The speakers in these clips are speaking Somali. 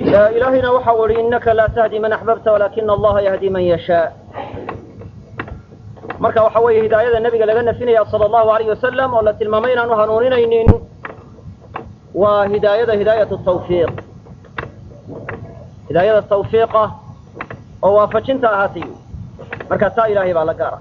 ilaahayna waxa u ihi innaka laa tahdi man axbabta walaakina allaha yahdi man yashaa marka waxa weeye hidaayada nebiga laga nafinaya sala allahu alayh wasalam oo la tilmaamay inaanu hanuuninaynin waa hidaayada hidaayatu tawfiiq hidaayada tawfiiqa oo waafajinta ahaatay marka taa ilaahay baa la gaara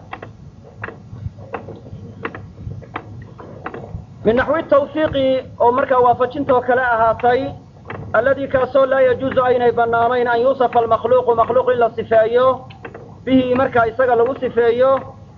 min naxwi tawfiiqi oo markaa waafajintoo kale ahaatay alladii kaasoo laa yajuuzu aynay bannaanayn an yuusafa almakhluuqu makhluuq in la sifeeyo bihi markaa isaga lagu sifeeyo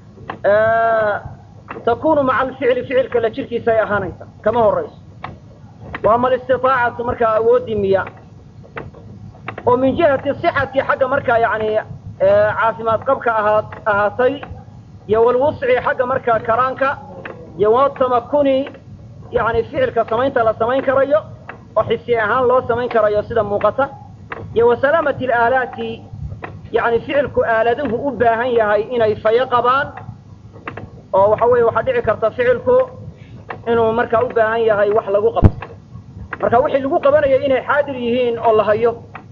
takunu maca alficli ficilka la jirkiisa ay ahaanaysa kama horayso wa ama alistiaacatu markaa awoodii miya oo min jihati sixati xagga markaa yani caafimaad qabka ahaa ahaatay iyo walwusci xagga markaa karaanka iyo watamakuni yani ficilka samaynta la samayn karayo oo xisi ahaan loo samayn karayo sida muuqata iyo wasalaamati alaalaati yani ficilku aaladuhu u baahan yahay inay fayo qabaan oo waxa weeye waxaa dhici karta ficilku inuu markaa u baahan yahay wax lagu qabto marka wixii lagu qabanaya inay xaadir yihiin oo la hayo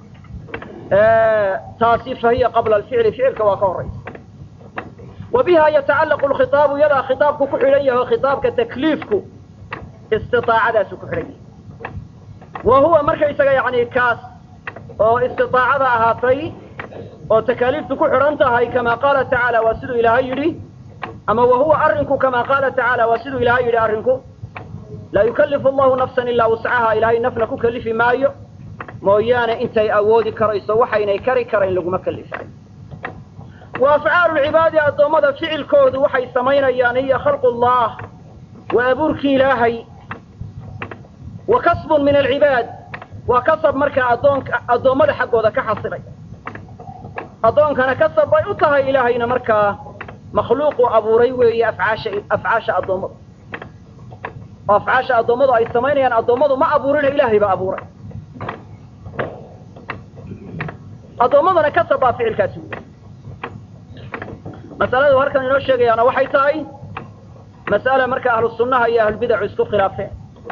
taasi fahiya qabla alficli ficilka waa ka horaysa wa biha yatacallaqu lkhitaabu iyadaa khitaabku ku xidhan yahay khitaabka takliifku istiaacadaasu ku xidhan yahay wa huwa markaysaga yani kaas oo istiaacada ahaatay oo takaaliiftu ku xidhan tahay kama qaala tacaala waa siduu ilaahay yidhi ama wa huwa arrinku kama qaala tacaala waa siduu ilaahay yidhi arrinku laa yukallifu allahu nafsan ilaa wuscaha ilaahay nafna ku kalifi maayo mooyaane intay awoodi karayso waxaynay kari karayn laguma kalifayo wa afcaalu lcibaadi addoommada ficilkoodu waxay samaynayaan hiya khalqu llah waa abuurkii ilaahay wa kasbun min alcibaad waa kasab markaa addoonka addoommada xaggooda ka xasilay addoonkana kasab bay u tahay ilaahayna markaa makhluuqu abuuray weeye afcaasha afcaasha addoommadu oo afcaasha addoommadu ay samaynayaan addoommadu ma abuurina ilaahay baa abuuray addoommadana kasab baa ficilkaasi wey masaladu halkan inoo sheegayaana waxay tahay mas'ala marka ahlu sunnaha iyo ahlulbidacu isku khilaafeen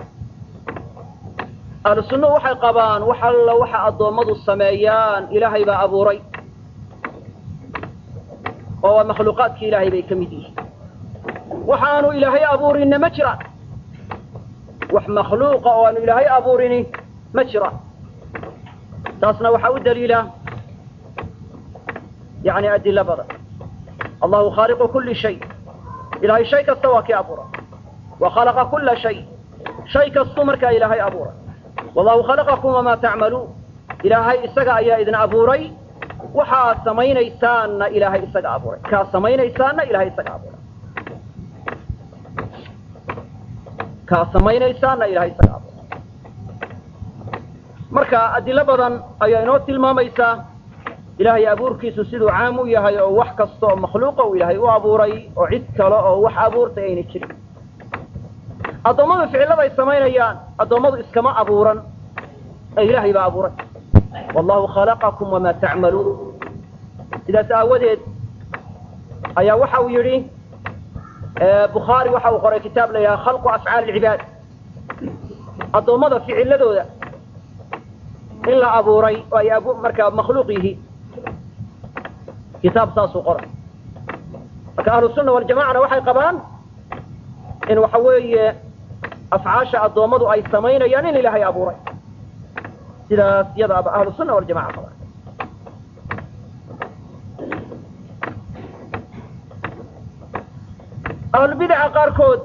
ahlu sunnuhu waxay qabaan wax alla waxa addoommadu sameeyaan ilaahay baa abuuray oo waa makhluuqaadkii ilaahay bay ka mid yihiin waxaanu ilaahay abuurinna ma jiraan wax makhluuqa oo aanu ilaahay abuurini ma jiraan taasna waxaa u daliila yani adilo badan allahu khaaliqu kuli shay ilahay shay kasta waa kii abuuray wa khalaqa kula shay shay kastuu markaa ilaahay abuuray wallahu khalaqakum wamaa tacmaluun ilaahay isaga ayaa idin abuuray waxaad samaynaysaanna ilaahay isaga abuuray kaad samaynaysaanna ilahay isaga abuuray kaad samaynaysaanna ilahay isaga abuuray marka adilo badan ayaa inoo tilmaamaysaa ilaahay abuurkiisu siduu caam u yahay oo wax kasta oo makhluuqa uu ilaahay u abuuray oo cid kale oo wax abuurtay ayna jirin addoommadu ficilladay samaynayaan addoommadu iskama abuuran ee ilaahay baa abuuray wallahu khalaqakum wamaa tacmaluun sidaas aawadeed ayaa waxa uu yidhi bukhaari waxa uu qoray kitaab la yidhaha khalqu afcaali alcibaad addoommada ficiladooda in la abuuray oo ay abu markaa makhluuq yihiin kitaab saasuu qoray marka ahlusunna waljamacana waxay qabaan in waxa weeye afcaasha addoommadu ay samaynayaan in ilaahay abuuray sidaas yada aba ahlusunna waljamaca qabaan ahlulbidaca qaarkood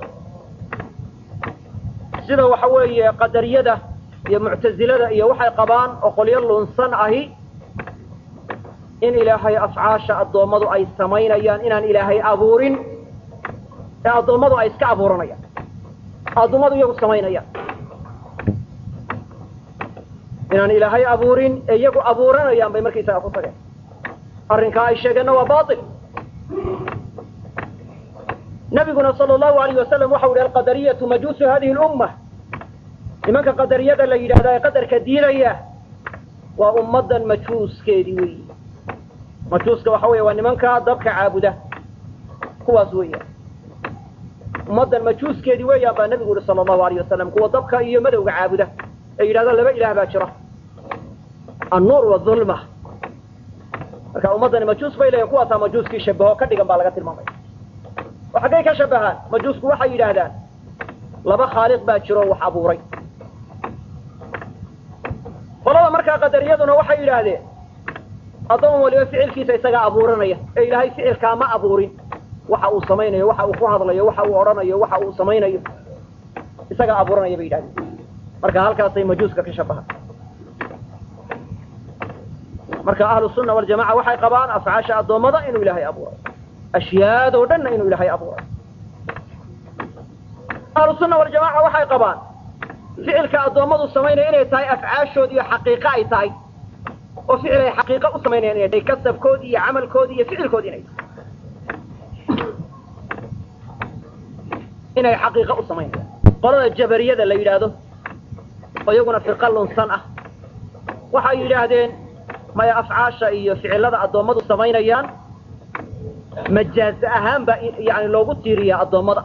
sida waxa weeye qadariyada iyo muctazilada iyo waxay qabaan oo qolyo lunsan ahi in ilaahay afcaasha addoommadu ay samaynayaan inaan ilaahay abuurin ee addoommadu ay iska abuuranayaan addoommadu iyagu samaynayaan inaan ilaahay abuurin ee iyagu abuuranayaan bay markaysaga ku tageen arrinkaa ay sheegeenna waa bail nabiguna sala allahu alayh wasalam waxau yihi alqadariyatu majuusu hadihi lumma nimanka qadariyada la yidhahda ee qadarka diinaya waa ummaddan majuuskeedii weyi majuuska waxa weya waa nimanka dabka caabuda kuwaas weeyaan ummaddan majuuskeedii weeyaan baa nabigu yihi sala allahu alayh wasalam kuwa dabka iyo madowga caabuda ee yidhahda laba ilaah baa jira annuur wadulma marka ummaddani majuus bay leeyihin kuwaasaa majuuskii shabaho ka dhigan baa laga tilmaamaya oo xaggay ka shabahaan majuusku waxay yidhaahdaan laba khaaliq baa jiro wax abuuray qolada markaa qadariyaduna waxay yidhaahdeen addoon waliba ficilkiisa isagaa abuuranaya ee ilaahay ficilkaa ma abuurin waxa uu samaynayo waxa uu ku hadlayo waxa uu odhanayo waxa uu samaynayo isagaa abuuranaya bay yidhahdeen marka halkaasay majuuska ka shabahaan marka ahlu sunna waljamaca waxay qabaan afcaasha addoommada inuu ilaahay abuuray ashyaadoo dhanna inuu ilaahay abuuray ahlu sunna waljamaca waxay qabaan ficilka addoommadu samaynaya inay tahay afcaashood iyo xaqiiqo ay tahay oo ficil ay xaqiiqo u samaynayaan inay tahay kasabkoodi iyo camalkoodi iyo ficilkoodi inay tahay inay xaqiiqo u samaynayaan qolada jabariyada la yidhaahdo oo iyaguna firqa lunsan ah waxay yidhaahdeen maya afcaasha iyo ficilada addoommadu samaynayaan majaaz ahaan baa yani loogu tiiriyaa addoommada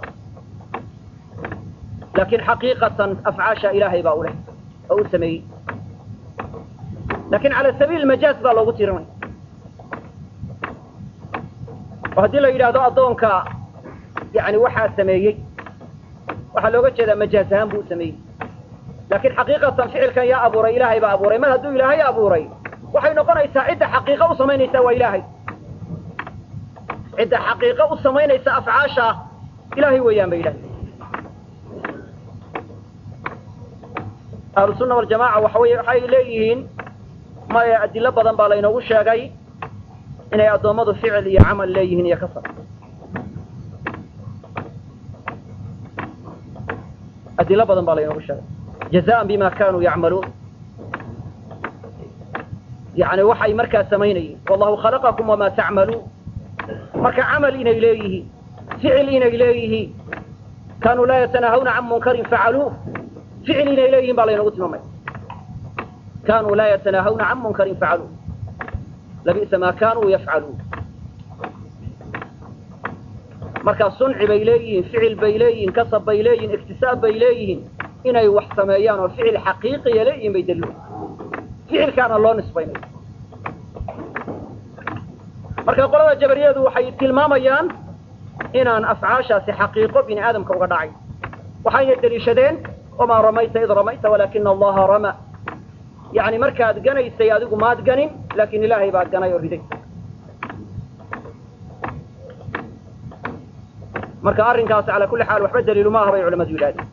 laakiin xaqiiqatan afcaasha ilaahay baa u leh oo u sameeyey lakin cala sabiil majaaz baa loogu tirinaya oo haddii la yidhaahdo addoonka yani waxaa sameeyey waxaa looga jeedaa majaaz ahaan buu u sameeyey laakiin xaqiiqatan ficilkan yaa abuuray ilaahay baa abuuray mar hadduu ilaahay abuuray waxay noqonaysaa cidda xaqiiqo u samaynaysa waa ilaahay cidda xaqiiqo u samaynaysa afcaasha ilaahay weeyaan ba yidhahda ahlu sunna waljamaca waxa wey waxay leeyihiin maya adilo badan baa laynoogu sheegay inay addoommadu ficil iyo camal leeyihiin iyo kasab adilo badan baa laynoogu sheegay jazaan bima kanuu yacmaluun yani waxay markaa samaynayeen wallahu khalaqakum wamaa tacmaluun marka camal inay leeyihiin ficil inay leeyihiin kaanuu laa yatanahawna can munkarin facaluuh ficil inay leeyihiin baa laynagu tilmaamaya kaanuu laa yatanahawna can munkarin facaluuh labi'sa maa kaanuu yafcaluun marka sunci bay leeyihiin ficil bay leeyihiin kasab bay leeyihiin iktisaab bay leeyihiin inay wax sameeyaan oo ficil xaqiiqiya leeyihiin bay daliil ficilkaana loo nisbaynayo marka qolada jabariyadu waxay tilmaamayaan inaan afcaashaasi xaqiiqo bini aadamka uga dhacay waxayna deliishadeen wamaa ramayta id ramayta walaakina allaha rama yani markaad ganaysay adigu maad ganin laakin ilaahay baa ganay oo riday marka arrinkaasi calaa kulli xaal waxba daliilu ma aha bay culamadu yidhahdeen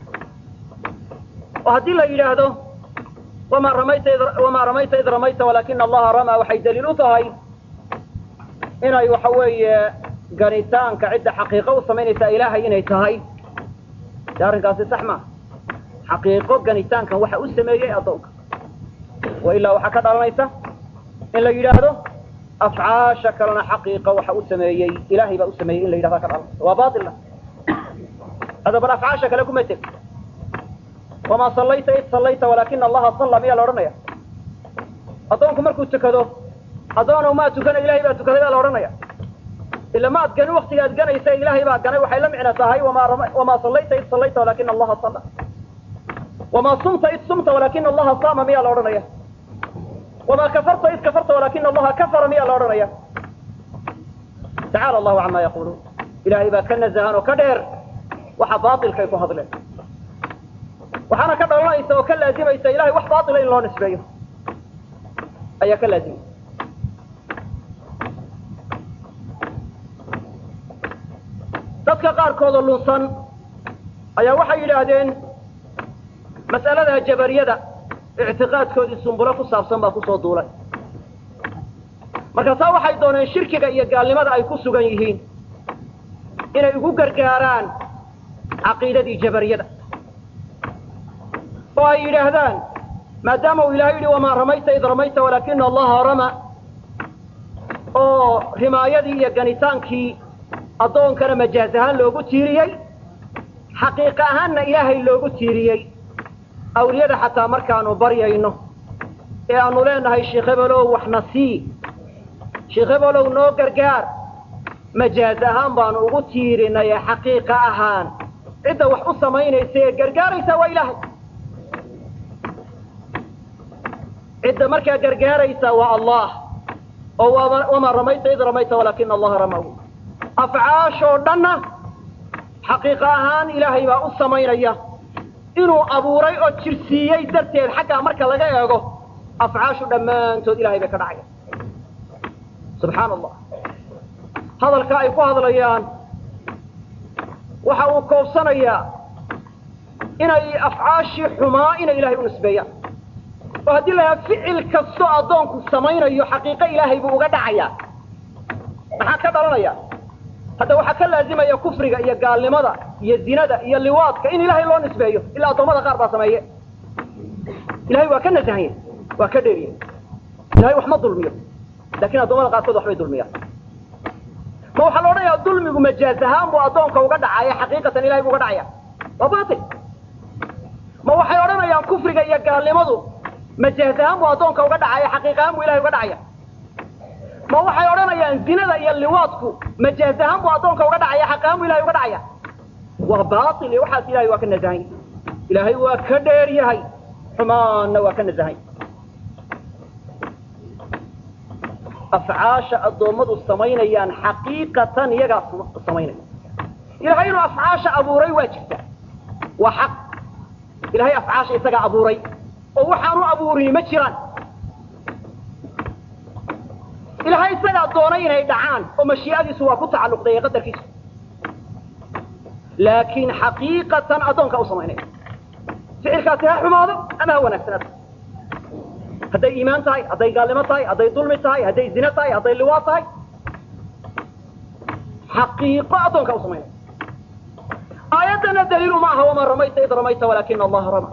oo haddii la yidhaahdo wamaa ramayta wamaa ramayta id ramayta walaakina allaha rama waxay daliil u tahay inay waxa weeye ganitaanka cidda xaqiiqo u samaynaysaa ilaahay inay tahay de arrinkaasi sax maa xaqiiqo ganitaankan waxa u sameeyey addoonka wa ilaa waxaa ka dhalanaysa in la yidhaahdo afcaasha kalena xaqiiqa waxa u sameeyey ilaahay baa u sameeyey in la yidhahda ka dhalanaysa waa baila hada bal afcaasha kale kuma teg wamaa sallayta id sallayta walaakina allaha salla miyaa la odhanaya addoonku markuu tukado addoonow maa tukana ilahay baa tukaday baa la odhanaya ila ma ad ganin waktiga ad ganaysa ilaahay baa ganay waxay la micno tahay wamaa sallayta id sallayta walaakina allaha salla wamaa sumta id sumta walaakina allaha saama miyaa la odhanaya wamaa kafarta id kafarta walaakina allaha kafara miyaa la odhanaya tacaala allahu camaa yaquluun ilaahay baa ka nazahan oo ka dheer waxa baailkay ku hadleen waxaana ka dhalanaysa oo ka laazimaysa ilahay wax baatila in loo nisbeeyo ayaa ka laazimaysa dadka qaarkoodoo lunsan ayaa waxay yidhaahdeen mas'alada jabariyada ictiqaadkoodii sumbulo ku saabsan baa kusoo duulay markaasaa waxay dooneen shirkiga iyo gaalnimada ay ku sugan yihiin inay ugu gargaaraan caqiidadii jabariyada oo ay yidhaahdaan maadaama uu ilahay yidhi wamaa ramayta id ramayta walaakina allaha rama oo rimaayadii iyo ganitaankii addoonkana majaaz ahaan loogu tiiriyey xaqiiqa ahaanna ilaahay loogu tiiriyey awliyada xataa markaanu baryayno ee aanu leenahay sheekh hebelow waxna sii sheekh hebelow noo gargaar majaaz ahaan baanu ugu tiirinay ee xaqiiqa ahaan cidda wax u samaynaysa ee gargaaraysa waa ilaahay cidda markaa gargaaraysa waa allah oo wamaa ramayta id ramayta walaakina allaha ramaw afcaashoo dhanna xaqiiqa ahaan ilaahay baa u samaynaya inuu abuuray oo jirsiiyey darteed xaggaa marka laga eego afcaashu dhammaantood ilahay bay ka dhacaya subxaana allah hadalka ay ku hadlayaan waxa uu koobsanayaa inay afcaashii xumaa inay ilahay u nisbeeyaan oo haddii la yahaa ficil kastoo addoonku samaynayo xaqiiqo ilaahay buu uga dhacayaa maxaa ka dhalanaya hadda waxaa ka laazimaya kufriga iyo gaalnimada iyo zinada iyo liwaadka in ilaahay loo nisbeeyo ilaa addoommada qaar baa sameeye ilahay waa ka nasahanya waa ka dheeriye ilahay wax ma dulmiyo laakiin addoomada qaarkood waxbay dulmiyaan ma waxaa la odhanayaa dulmigu majaaz ahaan buu addoonka uga dhacaya xaqiiqatan ilahay buu uga dhacaya waa batil ma waxay odhanayaan kufriga iyo gaalnimadu majaaz ahaan buu addoonka uga dhacaya xaqiiq ahaan buu ilahay uga dhacaya ma waxay odhanayaan zinada iyo liwaadku majaaz ahaan buu addoonka uga dhacaya xaq ahaan buu ilahay uga dhacaya waa batil iyo waxaas ilahay waa ka nasahan ilaahay waa ka dheer yahay xumaanna waa ka nasahan afcaasha addoommadu samaynayaan xaqiiqatan iyagaa samaynaya ilahay inuu afcaasha abuuray waa jirta waa xaq ilahay afcaasha isagaa abuuray oo waxaanu abuurini ma jiraan ilahay isagaa doonay inay dhacaan oo mashii'adiisu waa ku tacalluqday ee qadarkiisu laakiin xaqiiqatan addoonka u samaynaya ficilkaasi ha xumaado ama ha wanaagsanaado hadday iimaan tahay hadday gaalnimo tahay hadday dulmi tahay hadday zine tahay hadday liwaad tahay xaqiiqo addoonka u samaynaya aayaddana daliilu ma aha wamaa ramayta id ramayta walaakina allaha rama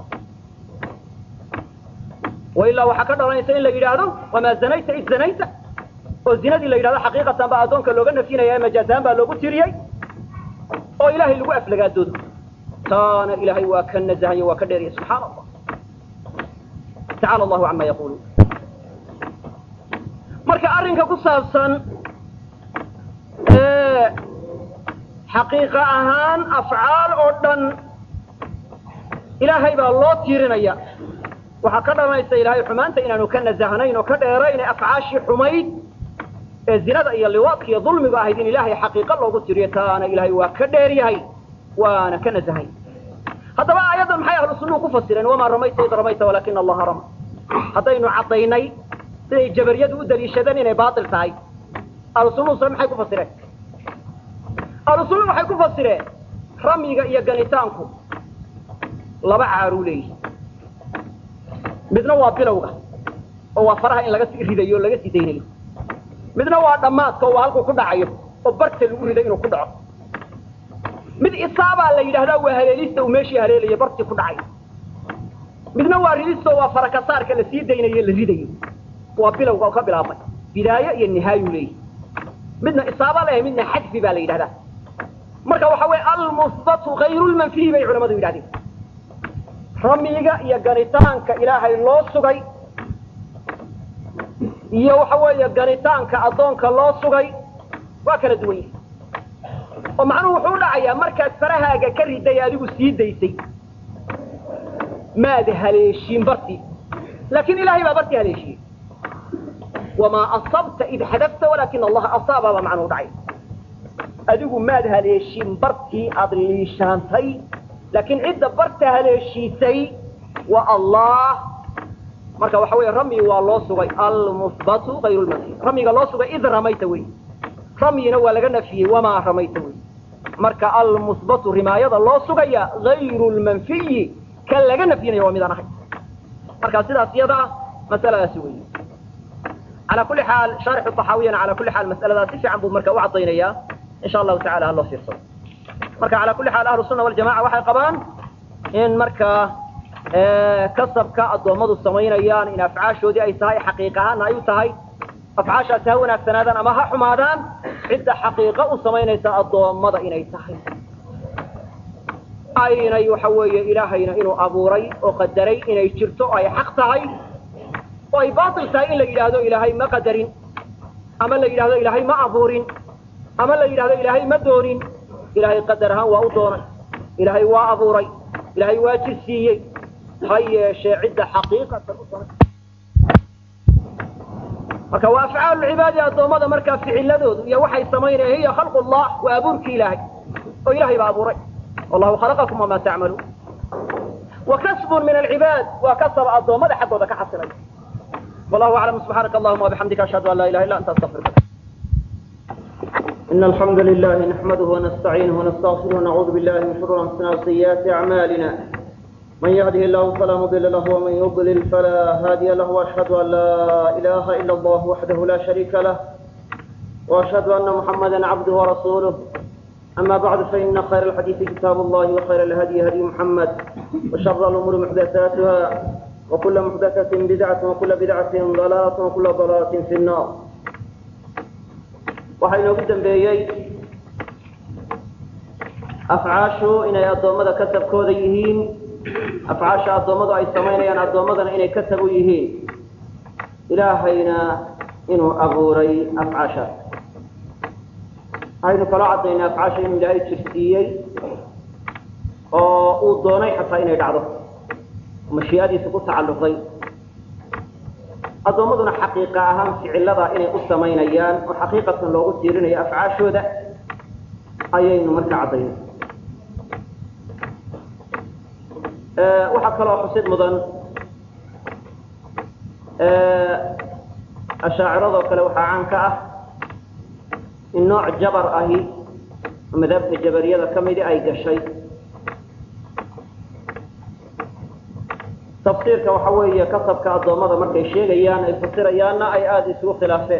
wailaa waxaa ka dhalanaysa in la yidhaahdo wamaa zanayta id zanayta oo zinadii la yidhahdo xaqiiqatan baa addoonka looga nafyinaya majaazahaan baa loogu tiriyey oo ilaahay lagu aflagaadoodo taana ilaahay waa ka nazahayo waa ka dheeriya subxaana allah tacaala allahu cama yaquluun marka arrinka ku saabsan xaqiiqa ahaan afcaal oo dhan ilaahay baa loo tiirinaya waxaa ka dhalanaysa ilaahay xumaanta inaanu ka nasahnayn oo ka dheerayn ee afcaashii xumayd ee zinada iyo liwaadka iyo dulmiga ahayd in ilaahay xaqiiqo loogu tiriyo taana ilaahay waa ka dheer yahay waana ka nasahay haddaba aayaddan maxay ahlu sunnuhu ku fasireen wamaa ramayta id ramayta walaakina allaha rama haddaynu caddaynay siday jabariyadu u daliishadeen inay baatil tahay ahlu sunnuhu se maxay ku fasireen ahlu sunnuhu waxay ku fasireen ramyiga iyo ganitaanku laba caaruu leeyihi midna waa bilowga oo waa faraha in laga sii ridayo o laga sii daynayo midna waa dhammaadka oo waa halkuu ku dhacayo oo barta lagu riday inuu ku dhaco mid isaabaa la yidhahdaa waa haleelista uu meeshii haleelayo bartii ku dhacayo midna waa ridista oo waa farakasaarka la sii daynayo la ridayo waa bilowga oo ka bilaabmay bidaayo iyo nihaayu leeyihi midna isaaba leeyahay midna xadfi baa la yidhahdaa marka waxa weye almusbatu hayru lmanfiyi bay culamadu yidhahdeen ramiga iyo ganitaanka ilaahay loo sugay iyo waxa weeye ganitaanka addoonka loo sugay waa kala duwan yihi oo macnuhu wuxuu u dhacayaa markaad farahaaga ka riday adigu sii daysay maad haleeshiin bartii laakiin ilaahay baa bartii haleeshiyey wamaa asabta id xadafta walaakina allaha asaaba baa macnuhu dhacay adigu maad haleeshiin bartii aada liishaantay laakiin cidda barta haleeshiisay waa allah marka waxa weeye ramyi waa loo sugay almuhbatu hayru lmanfi ramyiga loo sugay id ramayta wey ramyina waa laga nafiyey wamaa ramayta wey marka almuhbatu rimaayada loo sugaya hayru lmanfiyi kan laga nafyinayo waa midaan ahay marka sidaas iyada ah masaladaasi wey ala kuli xaal shaarixu طaxaawiyana ala kuli xaal mas'aladaas si fiican buu marka u caddaynaya in sha allahu tacala haloo fiirsado marka ala kuli xaal ahlu sunna waljamaca waxay qabaan in markaa kasabka addoommadu samaynayaan in afcaashoodii ay tahay xaqiiq ahaana ay u tahay afcaashaasi ha wanaagsanaadaan ama ha xumaadaan cidda xaqiiqo u samaynaysa addoommada inay tahay aynay waxa weeye ilaahayna inuu abuuray oo qadaray inay jirto oo ay xaq tahay oo ay baatil tahay in la yidhaahdo ilaahay ma qadarin ama la yidhahdo ilaahay ma abuurin ama la yidhahdo ilaahay ma doonin ilaahay qadar ahaan waa u doonay ilaahay waa abuuray ilaahay waa jirsiiyey ha yeeshee cidda xaqiiqatan u samay marka waa afcaalu lcibaadi addoommada markaa ficiladoodu iyo waxay samaynayaan hiya khalqu llah waa abuurkii ilaahay oo ilahay baa abuuray wallahu khalaqakum wamaa tacmaluun wa kasbun min alcibaad waa kasaba addoommada xaggooda ka xasilay wallahu aclam subxaanaka allahuma wabixamdika ashhadu an laa ilaha illa anta astaqfiruka إن الحمد لله نحمده ونستعينه ونستغفره ونعوذ بالله من شرور أنفسنا وسيئات أعمالنا من يهده الله فلا مضل له ومن يضلل فلا هادي له وأشهد أن لا إله إلا الله وحده لا شريك له وأشهد أن محمدا عبده ورسوله أما بعد فإن خير الحديث كتاب الله وخير الهدي هدي محمد وشر الأمور محدثاتها وكل محدثة بدعة وكل بدعة ضلالة وكل ضلالة في النار waxaa inoogu dambeeyey afcaashu inay addoommada kasabkooda yihiin afcaasha addoommadu ay samaynayaan addoommadana inay kasab u yihiin ilaahayna inuu abuuray afcaashaas waxaynu kaloo caddaynay afcaasha inuu ilaahay jirsiiyey oo uu doonay xataa inay dhacdo mashii'adiisa ku tacalluqay addoommaduna xaqiiqa ahaan ficilada inay u samaynayaan oo xaqiiqatan loogu tiirinayo afcaashooda ayaynu marka caddaynay waxaa kaloo xusid mudan ashaaciradoo kale waxaa caan ka ah in nooc jabar ahi oo madaabta jabariyada ka midi ay gashay tafsiirka waxa weeye kasabka addoommada markay sheegayaan ay fasirayaanna ay aada isugu khilaafeen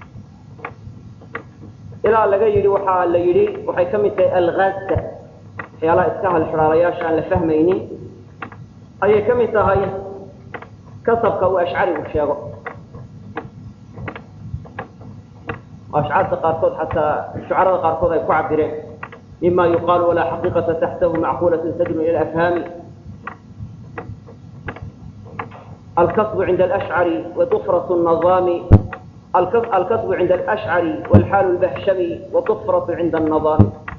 ilaa laga yidhi waxaa la yidhi waxay ka mid tahay alghaazka waxyaalaha iska halxiraalayaasha aan la fahmaynin ayay ka mid tahay kasabka uu ashcarigu sheego ashcaarta qaarkood xataa shucarada qaarkood ay ku cabireen mima yuqaalu walaa xaqiiqata taxtahu macquulatun tadnu ila afhaami الكسب عند الأشعري وطفرة النظام الكسب عند الأشعري والحال البهشمي وطفرة عند النظام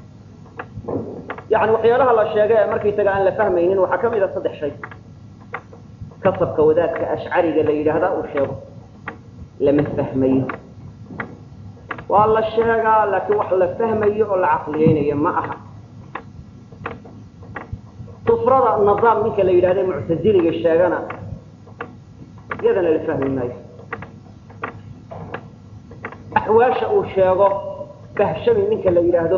يعني وحيالها الله الشيء مركي تقع أن لفهمين وحكم إذا صدح شيء كسب كوذاك كأشعري قال لي هذا وشيء لم فهمين والله الشيء قال لك وحلا فهمي ولا عقلين ما أحد طفرة النظام منك اللي هذا معتزلي الشيء iyadana la fahmi maayo axwaasha uu sheego bahshami ninka la yidhaahdo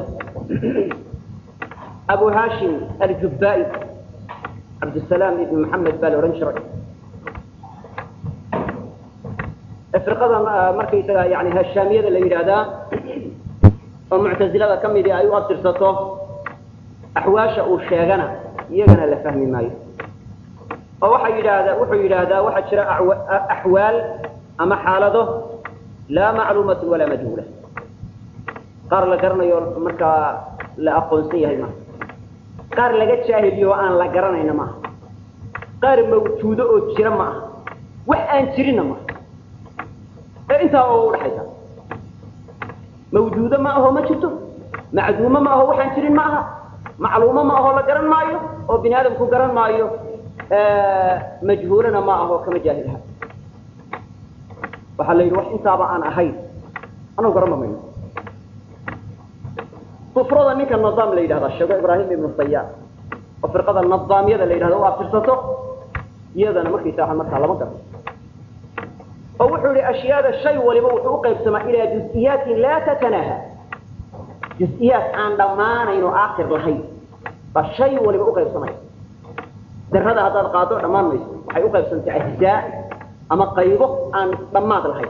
abu hashim aljubba'i cabdisalaam ibn maxamed baa la odhan jiray firqada markaysaga yani hashaamiyada la yidhaahdaa oo muctazilada ka midii ay u abtirsato axwaasha uu sheegana iyagana la fahmi maayo oo waxaa yidhaahdaa wuxuu yidhaahdaa waxaa jira axwaal ama xaalado laa macluumatun walaa majhuula qaar la garanayo markaa la aqoonsan yahay maaha qaar laga jaahiliyo oo aan la garanayna maaha qaar mawjuudo oo jira ma aha wax aan jirinna maaha ee intaa oo udhaxaysa mawjuudo ma aho ma jirto macduumo ma aho waxaan jirin ma aha macluumo ma aho la garan maayo oo bini aadamku garan maayo majhuulana ma aho kama jaahilha waxaa la yidhi wax intaaba aan ahayn anagu garanba mayno kufrada ninka nidaam la yidhahda sheego ibraahim ibnu sayaar oo firqada nidaamyada la yidhahdo u aftirsato iyadana markaysaa markaa lama garto oo wuxuu yihi ashyaada shay waliba wuxuu u qaybsamaa ilaa juz-iyaatin laa tatanaha juz-iyaat aan dhammaanayn oo aakhir lahayn baa shay waliba u qaybsamaya darada haddaad qaado dhammaan mayso waxay u qaybsantay ajzaa ama qaybo aan dhammaad lahayn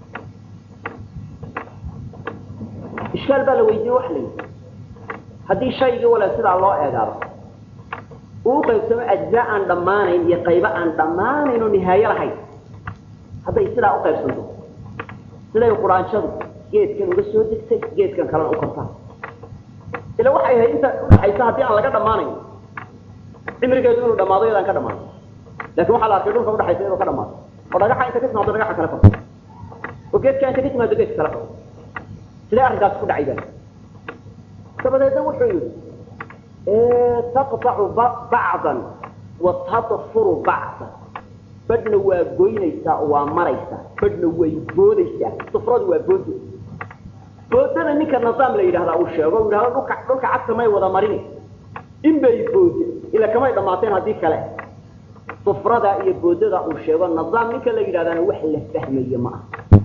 ishkaal baa la weydiiyey wax la yidhi haddii shaygii wala sidaa loo eegaado uu u qaybsamo ajzaa aan dhammaanayn iyo qaybo aan dhammaanayn oo nihaayo lahayn hadday sidaa u qaybsanto siday quraanshadu geedkan uga soo degtay geedkan kalena u kortaa ila waxay ahayd inta udhaxaysa haddii aan laga dhammaanayn cimrigeedu inuu dhamaado yadaan ka dhamaado lakin waxaa la arkay dhulka udhaxaysa inuu ka dhamaado oo dhagaxa inta ka timaado dhagaxa kale korto oo geedka inta ka timaado geedka kale korto sidee arrinkaas ku dhacay baa dabadeedna wuxuu yidhi taqطacu bacdan wa tadfuru bacdan badhna waa goynaysaa oo waa maraysaa badhna way boodaysaa sufradu waa boodo boodada ninka nidaam la yidhahdaa uu sheego u yidhahdo dhulka dhulka cagta may wada marini in bay boode ila kamay dhammaateen haddii kale sufrada iyo boodada uu sheego nidaam ninka la yidhahdana wax la fahmaye ma aha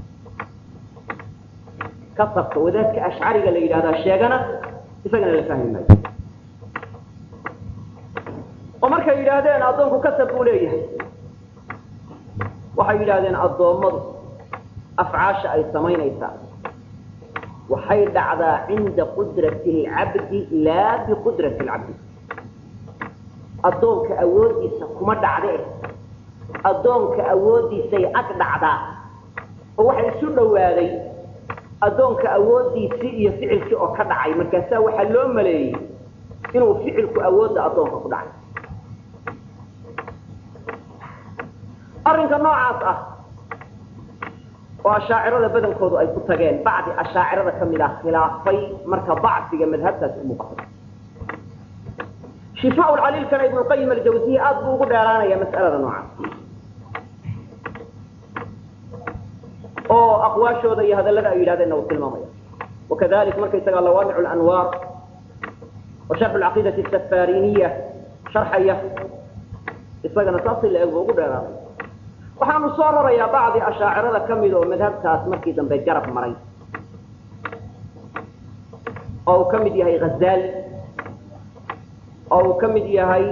kasabka wadaadka ashcariga la yidhahdaa sheegana isagana la fahmi maayo oo markay yidhaahdeen addoonku kasab buu leeyahay waxay yidhaahdeen addoommadu afcaasha ay samaynaysaa waxay dhacdaa cinda qudrati alcabdi laa biqudrati alcabdi addoonka awooddiisa kuma dhacdee addoonka awooddiisay ag dhacdaa oo waxay isu dhowaaday addoonka awooddiisii iyo ficilkii oo ka dhacay markaasaa waxaa loo maleeyey inuu ficilku awoodda addoonka ku dhacay arrinka noocaas ah oo ashaacirada badankoodu ay ku tageen bacdi ashaacirada ka mid ah khilaafay marka bacsiga madhabtaasi u muuqatay shifaa lcaliilkana ibnuqayim aljawsiye aad buu ugu dheeraanaya mas'alada noocaas oo aqwaashooda iyo hadallada ay yidhahdeenna uu tilmaamaya wakadalik markaysagaa lawaamic lanwaar wa sharxu lcaqiidati asafariniya sharxaya isagana saasi la eg buu ugu dheeraanaya waxaanu soo rarayaa bacdi ashaacirada ka mid oo madhabtaas markii dambe garab maray oo uu ka mid yahay hazaali oo uu ka mid yahay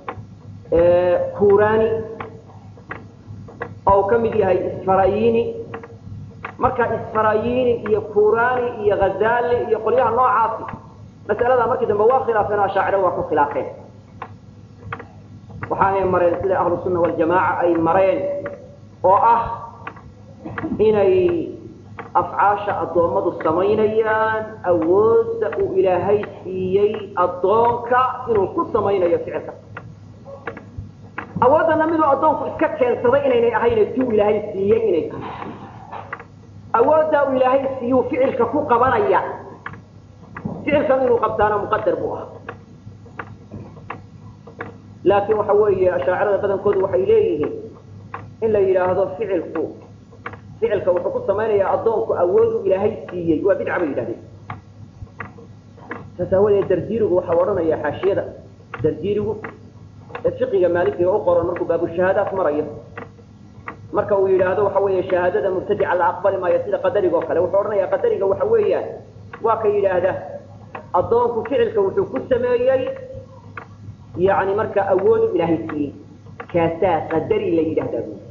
kurani oo uu ka mid yahay isfarayini marka isfarayini iyo kurani iyo hazali iyo qolyaha noocaasi mas'alada markii dambe waa khilaafeen ashaaciro waa ku khilaafeen waxaanay mareen sida ahlu sunna waljamaaca ay mareen oo ah inay afcaasha addoommadu samaynayaan awoodda uu ilaahay siiyey addoonka inuu ku samaynayo ficilka awooddana miduu addoonku iska keensaday inaynay ahayne si uu ilaahay siiyey inay tahay awoodda uu ilaahay siiyuu ficilka ku qabanaya ficilkan inuu qabtaana muqadar buu ah laakiin waxa weeye ashaacirada badankoodu waxay leeyihiin in la yidhaahdo ficilku ficilka wuxuu ku samaynayaa addoonku awoodu ilaahay siiyey waa bidca bay yidhahdeen saas aawadeed dardiirigu waxau odhanaya xaashiyada dardiirigu ee fiqiga maalikiga u qoran markuu baabushahaadaat marayo marka uu yidhaahdo waxa weeye shahaadada mubtadica la aqbali maayo sida qadariga oo kale wuxuu odhanaya qadariga waxa weeyaan waa ka yidhaahda addoonku ficilka wuxuu ku sameeyey yani marka awoodu ilaahay siiyey kaasaa qadari la yidhahdaa bu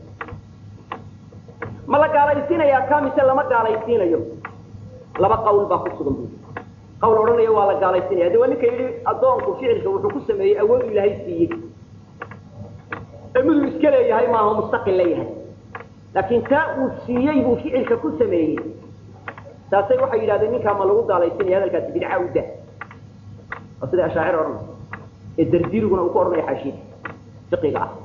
ma la gaalaysiinayaa ka mise lama gaalaysiinayo laba qawl baa ku sugan bu qawl odhanaya waa la gaalaysiinaya de waa ninka yidhi addoonku ficilka wuxuu ku sameeyey awoodu ilaahay siiyey ee miduu iska leeyahay maaha mustaqil leeyahay laakiin taa uu siiyey buu ficilka ku sameeyey taasay waxay yidhahdeen ninkaa ma lagu gaalaysiinaya hadalkaasi bidca u dah oo sida ashaacir odhanay ee dardiriguna uu ku odhanaya xaashiyada fiqiga ah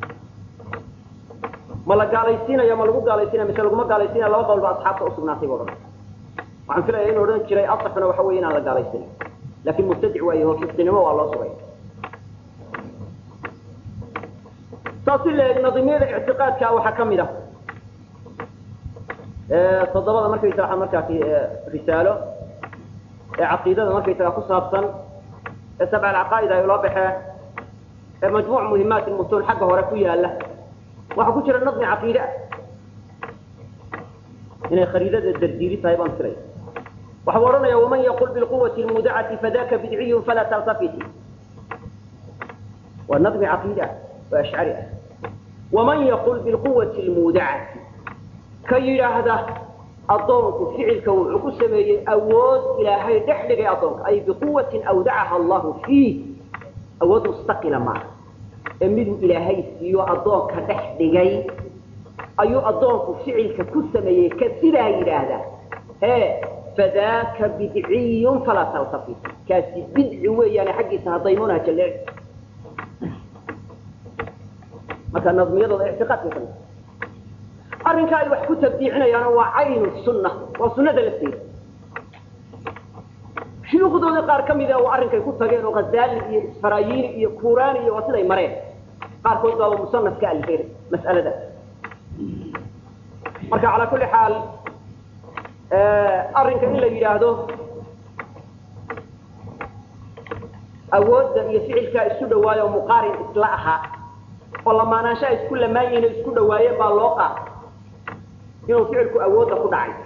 ma la gaalaysiinaya ma lagu gaalaysiinaya mise laguma gaalaysiinaya laba qawl ba asxaabta usugnaatay bu odhanay waxaan filaya in odhan jiray asaxuna waxa weeye inaan la gaalaysiinay laakin mubtadic waaye oo fisqinimo waa loo sugay saasi leeg nadimiyada ictiqaadka waxaa kamid ah toddobada markaysaga markaasi risaalo ee caqiidada markaysaga ku saabsan ee sabca alcaqaa'id ay loo baxeen ee majmuuc muhimaat mutuun xagga hore ku yaala waxaa ku jira nadmi caqiide ah inay khariidada dardiiri tahay baan filaya waxau odhanaya waman yaqul bilquwati lmudacati fadaka bidciyun falaa taltafiti waa nadmi caqiide ah oo ashcari ah waman yaqul bilquwati lmudacati ka yidhaahda addoonku ficilka wuxuu ku sameeyey awood ilaahay dhex dhigay addoonka ay biquwatin awdacaha allahu fiih awood mustaqila maaha ee miduu ilaahay siiyo addoonka dhex dhigay ayuu addoonku ficilka ku sameeyey ka sidaa yidhaahda ee fadaaka bidciyun falaa taltafit kaasi bidci weeyaane xaggiisa hadaymunaha jalleeci marka nadmiyadooda ictiqaadka kamid arrinka ay wax ku tabdiicinayaana waa caynu sunna waa sunnada lafteeda shuyuukhdooda qaar ka mida oo arrinkay ku tageen oo ghazaali iyo isfarayini iyo kurani iyo waa siday mareen qaarkood baaba musanaf ka alifeen mas'alada marka calaa kulli xaal arrinka in la yidhaahdo awoodda iyo ficilkaa isku dhawaayo muqaarin isla ahaa oo lamaanaanshaha isku lamaanyihin isku dhawaayeen baa loo qaata inuu ficilku awoodda ku dhacay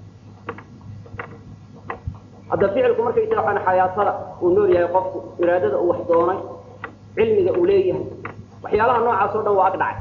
hadda ficilku markaysaga waxaan xayaatada uu nool yahay qofku iraadada uu wax doonay cilmiga uu leeyahay waxyaalaha noocaas oo dhan waa ag dhacay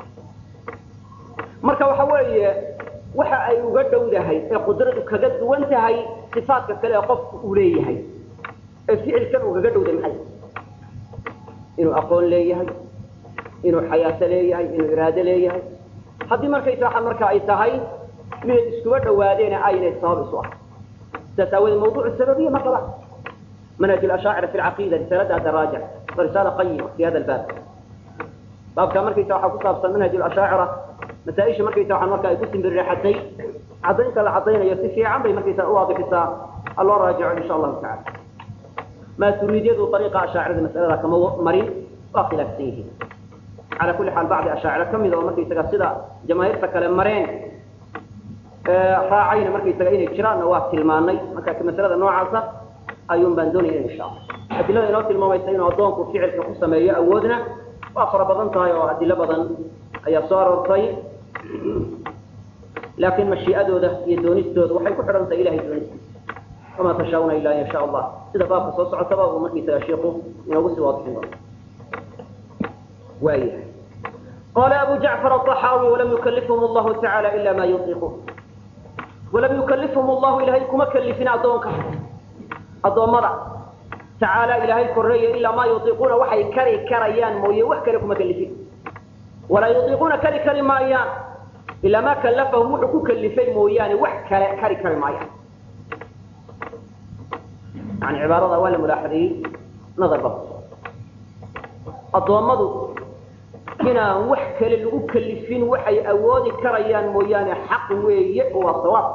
marka waxa weeye waxa ay uga dhowdahay ee qudradu kaga duwan tahay sifaadka kale ee qofku uu leeyahay ee ficilkan ugaga dhowday maxay inuu aqoon leeyahay inuu xayaato leeyahay inuu iraado leeyahay haddii markaysa waxa marka ay tahay miday iskuba dhawaadeena aynay sabab isu ah sidaas aawoodee mawduuc sababiya ma qaba manhaj الأشاacر في العقيدة رسالada dراaجع رسالة qayمة في hada الbاb baabka markaysa waxaa ku saabsan manhaj الأشاacرة masaaئisha markaysa waa marka ay ku simbirreexatay cadaynta la cadaynayo si fiican bay markaysa u waadixisaa aloo raajico in shaء الlahu taعalى maaturiidyadu طريqa أشhaacirada masأalada kama marin waa khilaafsan yihiin calى kuli xaal bacdi أشhaaciro kamid oo markaysaga sida jamaahiirta kale mareen raacayna markaysaga inay jiraanna waa tilmaanay marka masalada noocaasa ayuun baan doonaya insha allah adilada inoo tilmaamaysa inuu addoonku ficilka ku sameeyo awoodna waa fara badan tahay oo adilo badan ayaa soo aroortay laakiin mashii'adooda iyo doonistooda waxay ku xidhan tahay ilahay doonistiisa wamaa tashaa'una ila an yasha allah sida baabka soo socotaba uu markiisaga shiiku inoogu sii waadixin doono waayahay qala abu jacfar aلطaxaawi walam yukalifhum allahu tacaala ila ma yutiiquun walam yukalifhum allahu ilahay kuma kalifin addoonka addoommada tacaala ilaahay korreeya ilaa maa yutiiquuna waxay kari karayaan mooye wax kale kuma kalifin walaa yutiiquuna kari kari maayaan ilaa maa kallafahum wuxuu ku kalifay mooyaane wax kale kari kari maayaan yani cibaarada waa la mulaaxadeeyey nadar ba addoommadu inaan wax kale lagu kalifin waxay awoodi karayaan mooyaane xaq weeye oo waa sawaab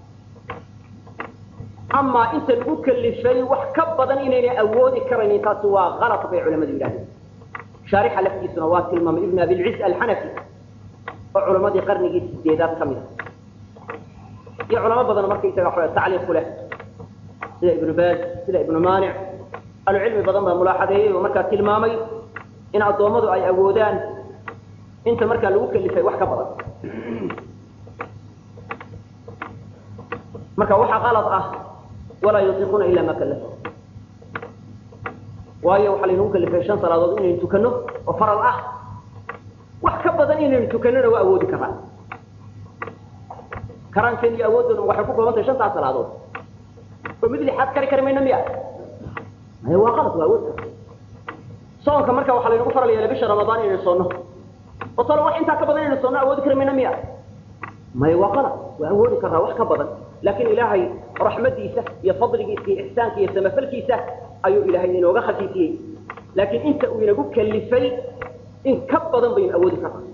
amaa inta lagu kalifay wax ka badan inaynay awoodi karaynin taasi waa kalad bay culamadu yidhahdeen shaarixa laftiisuna waa tilmaamay ibn abilciz alxanafi oo culamadii qarnigii sideedaad ka mid a iyo culamo badan markaysaga wa tacliiq ku leh sida ibnu baaz sida ibnu maanic ahlucilmi badan baa mulaaxadeeyey oo markaa tilmaamay in addoommadu ay awoodaan inta markaa lagu kalifay wax ka badan marka waxaa qalad ah walaa yutiiquuna ila ma kallafa waayo waxaa laynagu kalifay shan salaadood inaynu tukano oo faral ah wax ka badan inaynu tukanona waa awoodi karaa karaankeena iyo awooddoona waxay ku kooban tahay shantaas salaadood oo mid lixaad kari kari mayna miya maya waa qalad waa awood soonka marka waxaa laynagu faral yeelay bisha ramadaan inaynu soonno oo talo wax intaa ka badan inaynu soonno awoodi kari mayna miya maya waa qalad waa awoodi karaa wax ka badan laakiin ilaahay raxmadiisa iyo fadligiisa iyo ixsaanka iyo samafalkiisa ayuu ilaahay inooga khafiifiyey laakiin inta uu inagu kalifay in ka badan baynu awoodi karnaa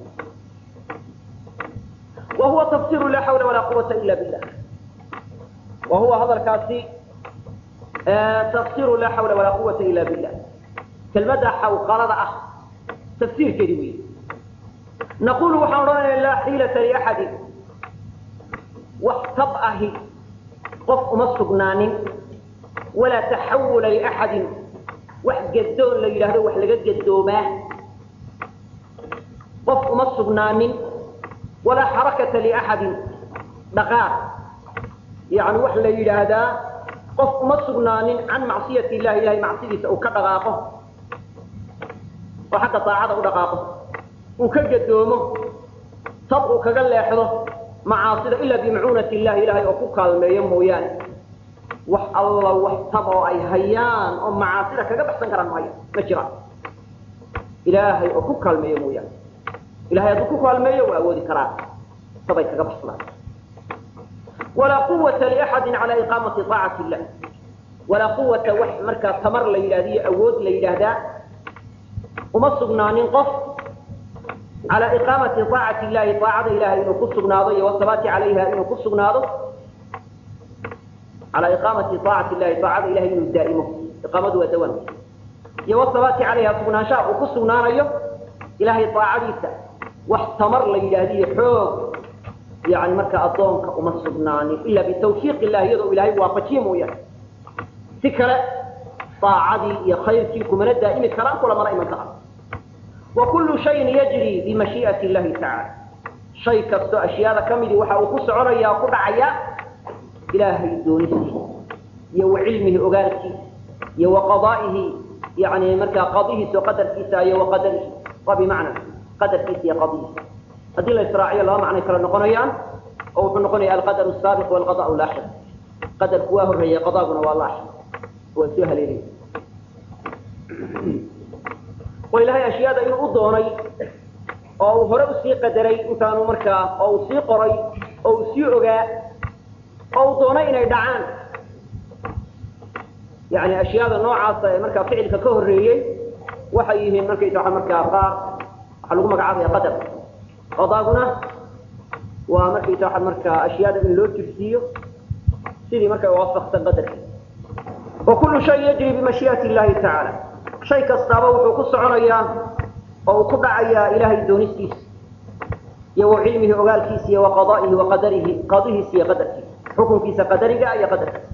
wa huwa tafsiru laa xawla walaa quwata ila billah wa huwa hadalkaasi tafsiru laa xawla walaa quwata ila billah kelmadda xawqalada ah tafsiirkeedi wey naqulu waxaan odhanaya laa xiilata liaxadin wax tab ahi qof uma sugnaanin walaa taxawula liaxadin wax gadoon la yidhaahdo wax laga gadoomaa qof uma sugnaanin walaa xarakata liaxadin dhaqaaq yani wax la yidhaahdaa qof uma sugnaanin can macsiyati illahi ilahay macsidiisa uu ka dhaqaaqo oo xagga daacada u dhaqaaqo uu ka gadoomo tab uu kaga leexdo macaasida ilaa bimacuunati illahi ilahay oo ku kaalmeeyo mooyaane wax alla wax tab oo ay hayaan oo macaasida kaga baxsan karaan maayo ma jiraan ilaahay oo ku kaalmeeyo mooyaane ilahay hadduu ku kaalmeeyo waa awoodi karaan tabay kaga baxsadaan walaa quwata liaxadin calaa iqaamati aacati illah walaa quwata wax markaa tamar la yidhahda iyo awood la yidhaahdaa uma sugnaanin qof على إقامة طاعة الله طاعة إله إنه كسر ناضي والثبات عليها إنه كسر ناضي على إقامة طاعة الله طاعة إله إنه دائمه إقامته ودوامه والثبات عليها سبنا شاء وكسر ناضي ilaahay daacadiisa wax tamar la yidhaahdiyo xoog yani marka addoonka uma sugnaanin ila bitawfiiq illahi iyadoo ilahay waafajiye mooyaane si kale daacadii iyo khayrkii kumana daa'imi karaan kulamana iman karaan wa kullu shayin yajri bimashii'ati illahi tacala shay kastoo ashyaada ka midii waxa uu ku soconaya ku dhacaya ilaahay doonistiisa iyo wa cilmihi ogaalkiisa iyo wa qadaa'ihi yani markaa qadihiisa oo qadarkiisa iyo wa qadarihi waa bimacna qadarkiisa iyo qadihiisa haddii la israaciyo laba macnay kala noqonayaan oo wuxuu noqonaya alqadaru saabiq walqada'u laaxid qadarku waa horreeya qadaaguna waa laaxid waa soo haleelaya oo ilaahay ashyaada inuu u doonay oo uu hore usii qadaray intaanu markaa oo uu sii qoray oo uu sii ogaa oo uu doonay inay dhacaan yani ashyaada noocaasa ee markaa ficilka ka horreeyey waxay yihiin markaysa waa markaa qaar waxaa lagu magacaabaya qadar qadaaguna waa markaysa waa markaa ashyaada in loo jirsiiyo sidii markaa waafaqsan qadarkii wa kullu shay yajri bimashii'ati illahi tacaala shay kastaaba wuxuu ku soconayaa oo uu ku dhacayaa ilaahay doonistiisa iyo wa cilmihi ogaalkiisa iyo wa qada'ihi wa qadarihi qadihiisa iyo qadarkiisa xukunkiisa qadariga iyo qadarkiisa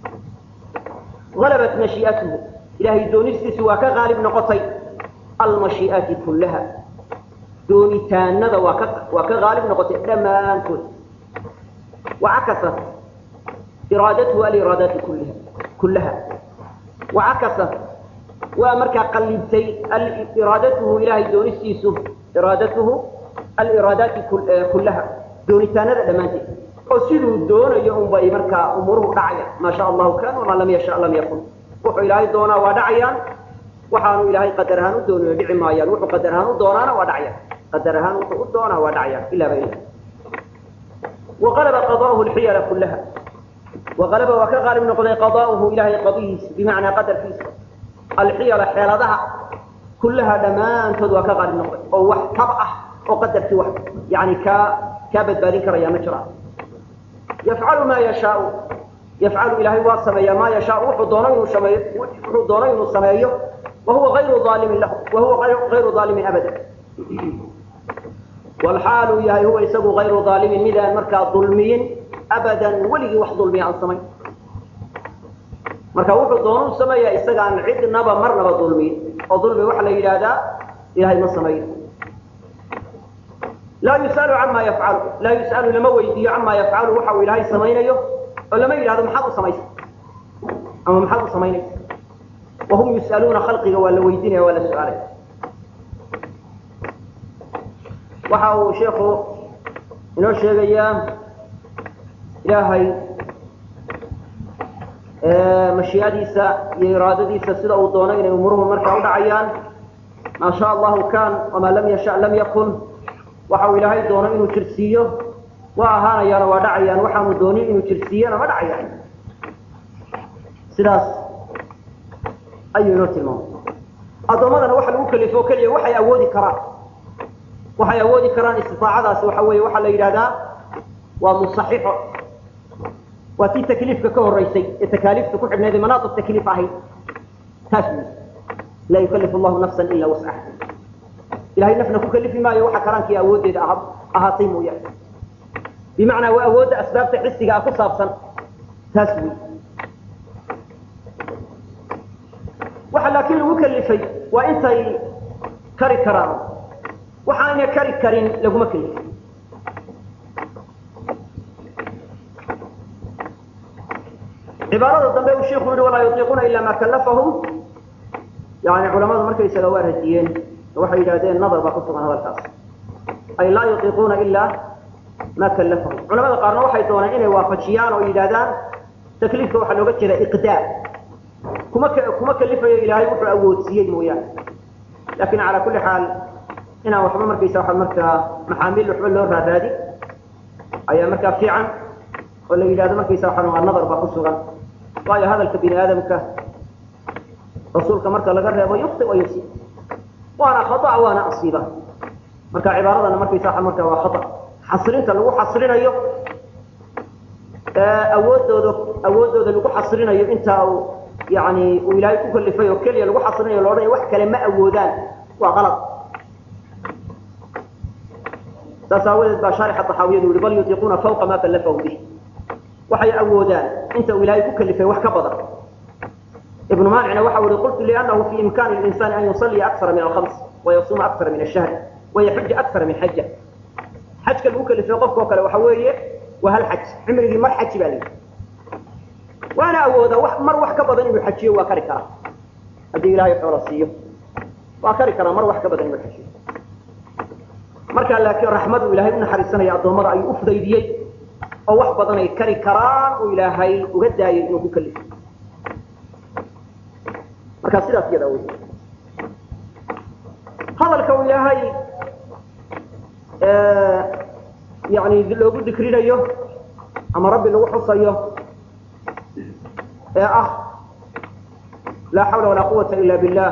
غلبت مشيئته إلهي دونستيس وكا غالب نقطي المشيئات كلها دوني تاند وكا, وكا غالب نقطي لما أنتون وعكست إرادته الإرادات كلها كلها وعكست وأمرك قلبتي إرادته إلهي دونستيس إرادته الإرادات كلها دوني تاند لما أنتون oo siduu doonayo unba ay markaa umuruhu dhacaya maa sha allahu kan wamaa lam yasha lam yakun wuxuu ilaahay doonaa waa dhacayaan waxaanu ilaahay qadar ahaan u doonayo dhici maayaan wuxuu qadar ahaan u doonaana waa dhacayaan qadar ahaan wuxuu u doonaa waa dhacayaan ilaa ba ilah وغلب قضاؤه الحيل كلها وغلب وكغالب نقضي قضاؤه إلهي قضيه بمعنى قدر فيه الحيل حيلتها كلها دمان تد وكغالب نقضي أو واحد طبعه وقدر في واحد يعني كا كابد بارين يا مجرى يفعل ما يشاء يفعل إلهي واصمي ما يشاء وحو دونين السمايه وهو غير ظالم له وهو غير ظالم أبدا والحال يهي هو يسبو غير ظالم مذا مركا ظلمين أبدا ولي وح ظلمي عن سمي مركا وحو دونين السمايه إساق عن عد نبا مرنبا ظلمين وظلمي وحلا إلى هذا إلهي ما سميه لا يسأل عما يفعل لا يسأل لما ويدي عما يفعل وحو إلهي سمينيه ولما يقول هذا محاضر سميس أما محاضر سمينيه وهم يسألون خلقه ولا ويدينه ولا سؤاله وحو شيخه إنه الشيخ أيام إلهي مشياديسا يرادديسا سيدا ودونين أمورهم مركا ودعيان ما شاء الله كان وما لم يشاء لم يكن waxa ilaahay doono inuu jirsiiyo waa ahaanayaan waa dhacayaan waxaanu doonin inuu jirsiiyana ma dhacayaan sidaas ayuu inoo tilmaamay addoommadana waxa lagu kalifo keliya waxay awoodi karaan waxay awoodi karaan istiaacadaasi waxa weeye waxaa la yidhahdaa waa musaxixo waa tii takliifka ka horreysay ee takaaliifta ku xidhnayd manaad takliif ahayd taas wey laa yukalifu allahu nafsan ila wascaha ilahay nafna ku kalifi maayo waxa karaankii awooddeeda ah ahaatay mooyaane bimacnaa waa awoodda asbaabta xisiga ah ku saabsan taas wey waxa laakiin lagu kalifay waa intay kari karaan waxaayna kari karin laguma kalifin cibaarada dambe uu sheikhu yihi walaa yutiiquuna ila ma kalafahum yani culamadu markaysaga waa radiyeen waxay yidhahdeen nadar baa ku sugan hadalkaas ay laa yutiiquuna ilaa ma kalafahum culamada qaarna waxay dooneen inay waafajiyaan oo yidhahdaan takliifka waxaa looga jeeda iqdaar kuma kuma kalifayo ilaahay wuxuu awoodsiiyey mooyaane laakin calaa kulli xaal inaan waxba markaysa waa markaa maxaamiil waxba loo raaraadi ayaa markaa fiican oo la yidhahdo markaysa waa waa nadar baa ku sugan waayo hadalka bini aadamka rasuulka marka laga reebo yukti wa yusi waana khata waana asiiba marka cibaaradana markaysa waa marka waa khata xasrinta lagu xasrinayo awoodooda awoodooda lagu xasrinayo intaa uu yani uu ilaahay ku kalifay oo keliya lagu xasrinayo loodhanaya wax kale ma awoodaan waa qalad saas aawadeed baa shaarixa taxaawiyadu yihi bal yutiiquuna fawqa ma kallafahu bih waxay awoodaan inta uu ilaahay ku kalifay wax ka badan ibnu maalicna waxa uu yihi qultu liannahu fi imkaani linsaani an yusalliya akthara min alkhams wayasuuma akthara min ashahri wayaxuja akthara min xaja xajka lagu kalifay qofka oo kale waxa weeye waa hal xaj cimrigii mar xaji baa layidhi waana awooda wax mar wax ka badan inuu xajiyo waa kari karaa haddii ilaahay xoola siiyo waa kari karaa mar wax ka badan inuu xajiyo markaa laakiin raxmadu ilaahay u naxariisanaya addoommada ayuu u fudaydiyey oo wax badan ay kari karaan uu ilaahay uga daayay inuu ku kalifo markaa sidaas iyada wey hadalka uu ilaahay yani loogu dikrinayo ama rabbi lagu xusayo ee ah laa xawla walaa quwata ila billah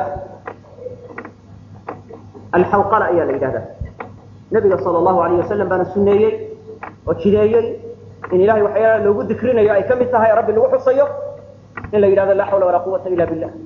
alxawqala ayaa la yidhahdaa nabiga sal allahu alayh wasalam baana suneeyey oo jideeyey in ilahay waxyaala loogu dikrinayo ay ka mid tahay rabbi lagu xusayo in la yidhahdo laa xawla walaa quwata ila billah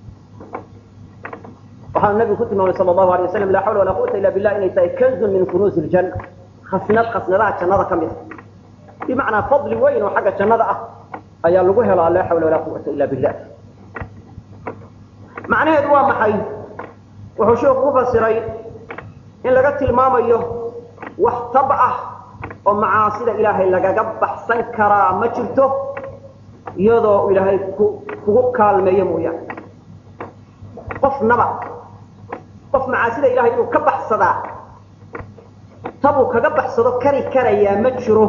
waxaanu nabigu ku tilmaamay sal allahu alay wasalam laa xawla walaa quwata illa billah inay tahay kanzun min kunuuzi ljanna khasnad khasnadaha jannada ka mid a bimacnaa fadli weyn oo xagga jannada ah ayaa lagu helaa laa xawla walaa quwata illa billah macnaheedu waa maxay wuxuu sheeku ku fasiray in laga tilmaamayo wax tab ah oo macaasida ilaahay lagaga baxsan karaa ma jirto iyadoo ilaahay kugu kaalmeeyo mooyaane qofnaba qof macaasida ilahay inuu ka baxsadaa tabuu kaga baxsado kari karayaa ma jiro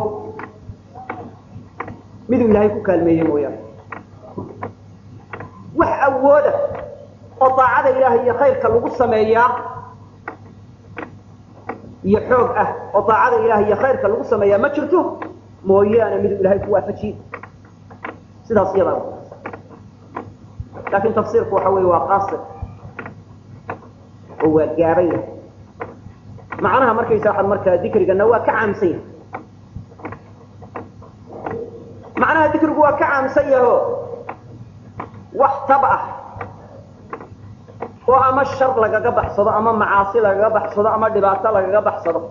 miduu ilaahay ku kaalmeeye mooyaane wax awooda oo daacada ilaahay iyo khayrka lagu sameeyaa iyo xoog ah oo daacada ilahay iyo khayrka lagu sameeyaa ma jirto mooyaane miduu ilaahay ku waafajiye sidaas iyadaa laakiin tafsiirku waxa weeye waa qaasir oo waa gaaban yahay macnaha markaysa waxaad markaa dikrigana waa ka caamsan yahay macnaha dikrigu waa ka caamsan yaho wax tab ah oo ama shar lagaga baxsado ama macaasi lagaga baxsado ama dhibaato lagaga baxsado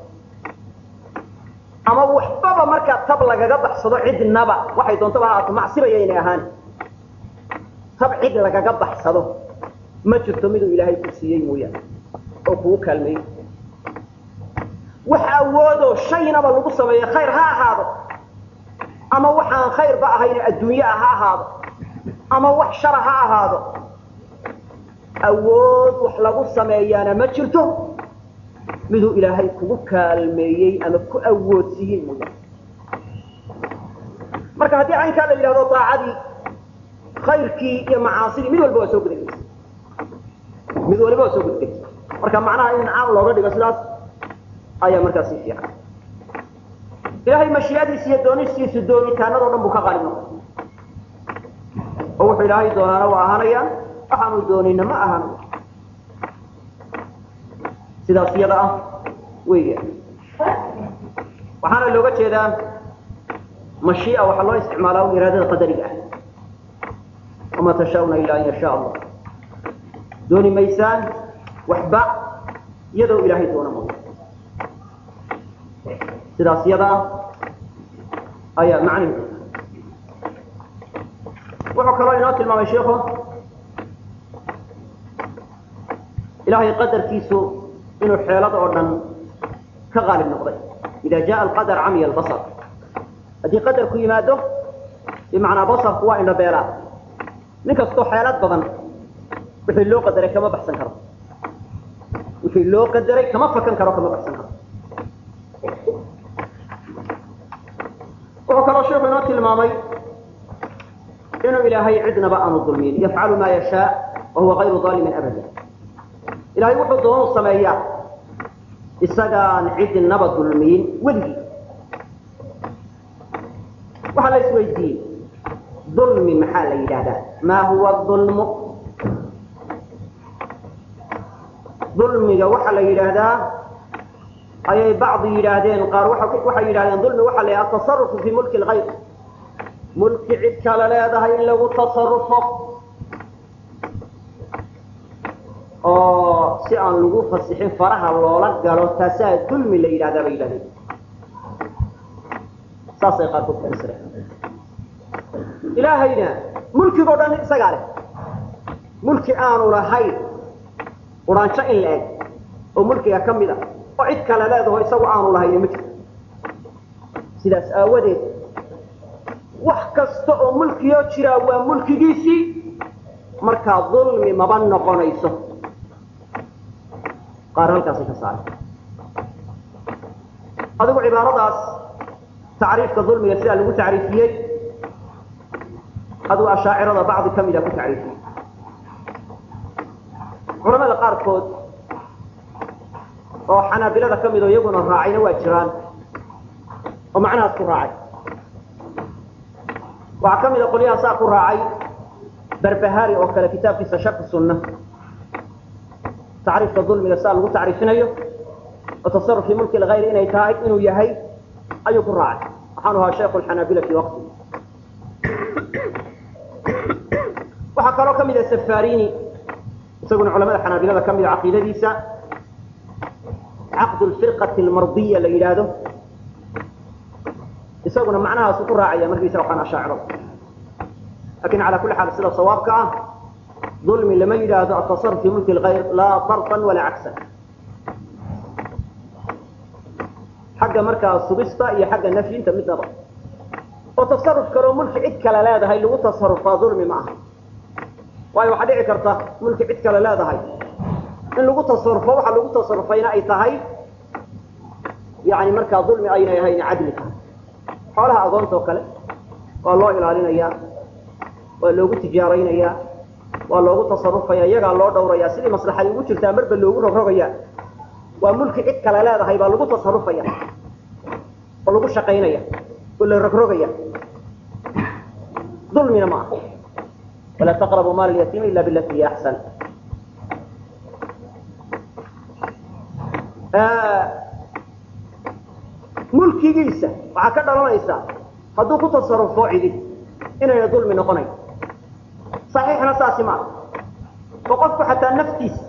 ama waxbaba markaa tab lagaga baxsado cidnaba waxay doontaba haato macsibaya inay ahaan tab cid lagaga baxsado ma jirto miduu ilaahay ku siiyey mooyaane oo kugu kaalmeeyey wax awoodoo shaynaba lagu sameeyo khayr ha ahaado ama waxaan khayrba ahayne adduunye ah ha ahaado ama wax shara ha ahaado awood wax lagu sameeyaana ma jirto miduu ilaahay kugu kaalmeeyey ama ku awoodsiiyey mooyaane marka haddii caynkaa la yidhahdo daacadii khayrkii iyo macaasidii mid walba waa soo gudagelaysa mid waliba waa soo gudagelaysa marka macnaha in caan looga dhigo sidaas ayaa markaa sii fiican ilaahay mashiiadiisa iyo doonistiisu doonitaanadoo dhan buu ka qaalib noqday oo wuxuu ilaahay doonaana waa ahaanayaan waxaanu doonina ma ahaan sidaas iyada ah weya waxaana looga jeedaa mashiia waxaa loo isticmaalaa iraadada qadariga ah wama tashauna ila an yasha allah dooni maysaan waxba iyadoo ilaahay doona mooya sidaas iyada ah ayaa macnihi wuxuu kaloo inoo tilmaamay sheikhu ilahay qadarkiisu inuu xeelada oo dhan ka qaalib noqday ida jaa alqadar camiya albasar haddii qadarku yimaado bimacnaa basarku waa indho beelaa nin kastoo xeelad badan wixii loo qadaray kama baxsan karo wixii loo qadaray kama fakan karo kama baxsan karo wuxuu kaloo sheikhu inoo tilmaamay inuu ilaahay cidnaba aanu dulmiyin yafcalu maa yashaa wa huwa kayru aalimin abada ilahay wuxuu doonu sameeyaa isagaan cidnaba dulmiyin weligii waxaa la isweydiiyey dulmi maxaa la yidhahdaa maa huwa ulmu dulmiga waxaa la yidhaahdaa ayay bacdi yidhaahdeen qaar waxay yidhahdeen dulmi waxaa la yidhahda atasarufu fii mulki lgayr mulki cid kale leedahay in lagu tasarufo oo si aan lagu fasixin faraha loola galo taasaa dulmi la yidhahdaa bay yidhahdeen saasay qaarkood ku fasireen ilaahayna mulkigoo dhan isagaa leh mulki aanu lahayn quraanjo in la eg oo mulkiga ka mid a oo cid kale leedaho isagu aanu lahayni ma jirto sidaas aawadeed wax kasta oo mulkiyoo jiraa waa mulkigiisii markaa dulmi maba noqonayso qaar halkaasay ka saaray adigu cibaaradaas tacriifka dulmiga sidaa lagu tacriifiyey adigu ashaacirada bacdi ka mida ku tacriifiyey culamada qaarkood oo xanaabilada ka mid oo iyaguna raacayna waa jiraan oo macnahaas ku raacay waxaa ka mid a qolyaha saa ku raacay barbahari oo kale kitaabkiisa shaki sunna tacriifka dulmiga saa lagu tacriifinayo oo tasaruf fi mulki lgayr inay tahay inuu yahay ayuu ku raacay waxaanu ahaa shaykhu lxanaabila fi waqti waxaa kaloo ka mid a safarini isaguna culamada xanaabilada ka mida caqiidadiisa caqd lfirqati almardiya la yidhaahdo isaguna macnahaasu ku raacaya markiisa waxaan ashaacirada lakin calaa kulli xaal sida sawaabka ah dulmi lama yidhaahdo atasaruf fi mulki lgayr laa darfan walaa cagsan xagga markaa sugista iyo xagga nafyinta midnaba oo tasaruf kaloo mulki cid kale leedahay lagu tasarufaa dulmi ma aha waayo waxaa dhici karta mulki cid kale leedahay in lagu tasarufo waxa lagu tasarufayna ay tahay yani markaa dulmi aynay ahayn cadli tahay xoolaha agoonta oo kale waa loo ilaalinayaa waa loogu tijaaraynayaa waa loogu tasarufaya iyagaa loo dhawrayaa sidii maslaxay ugu jirtaa marba loogu rogrogaya waa mulki cid kale leedahay baa lagu tasarufaya oo lagu shaqaynaya oo la rogrogaya dulmina ma aha walaa taqrabu maal yatiim ila bilati hiya axsan mulkigiisa waxaa ka dhalanaysa hadduu ku tasarufo cidi inayna dulmi noqonayn saxiixna saasi maaha oo qofku xataa naftiisa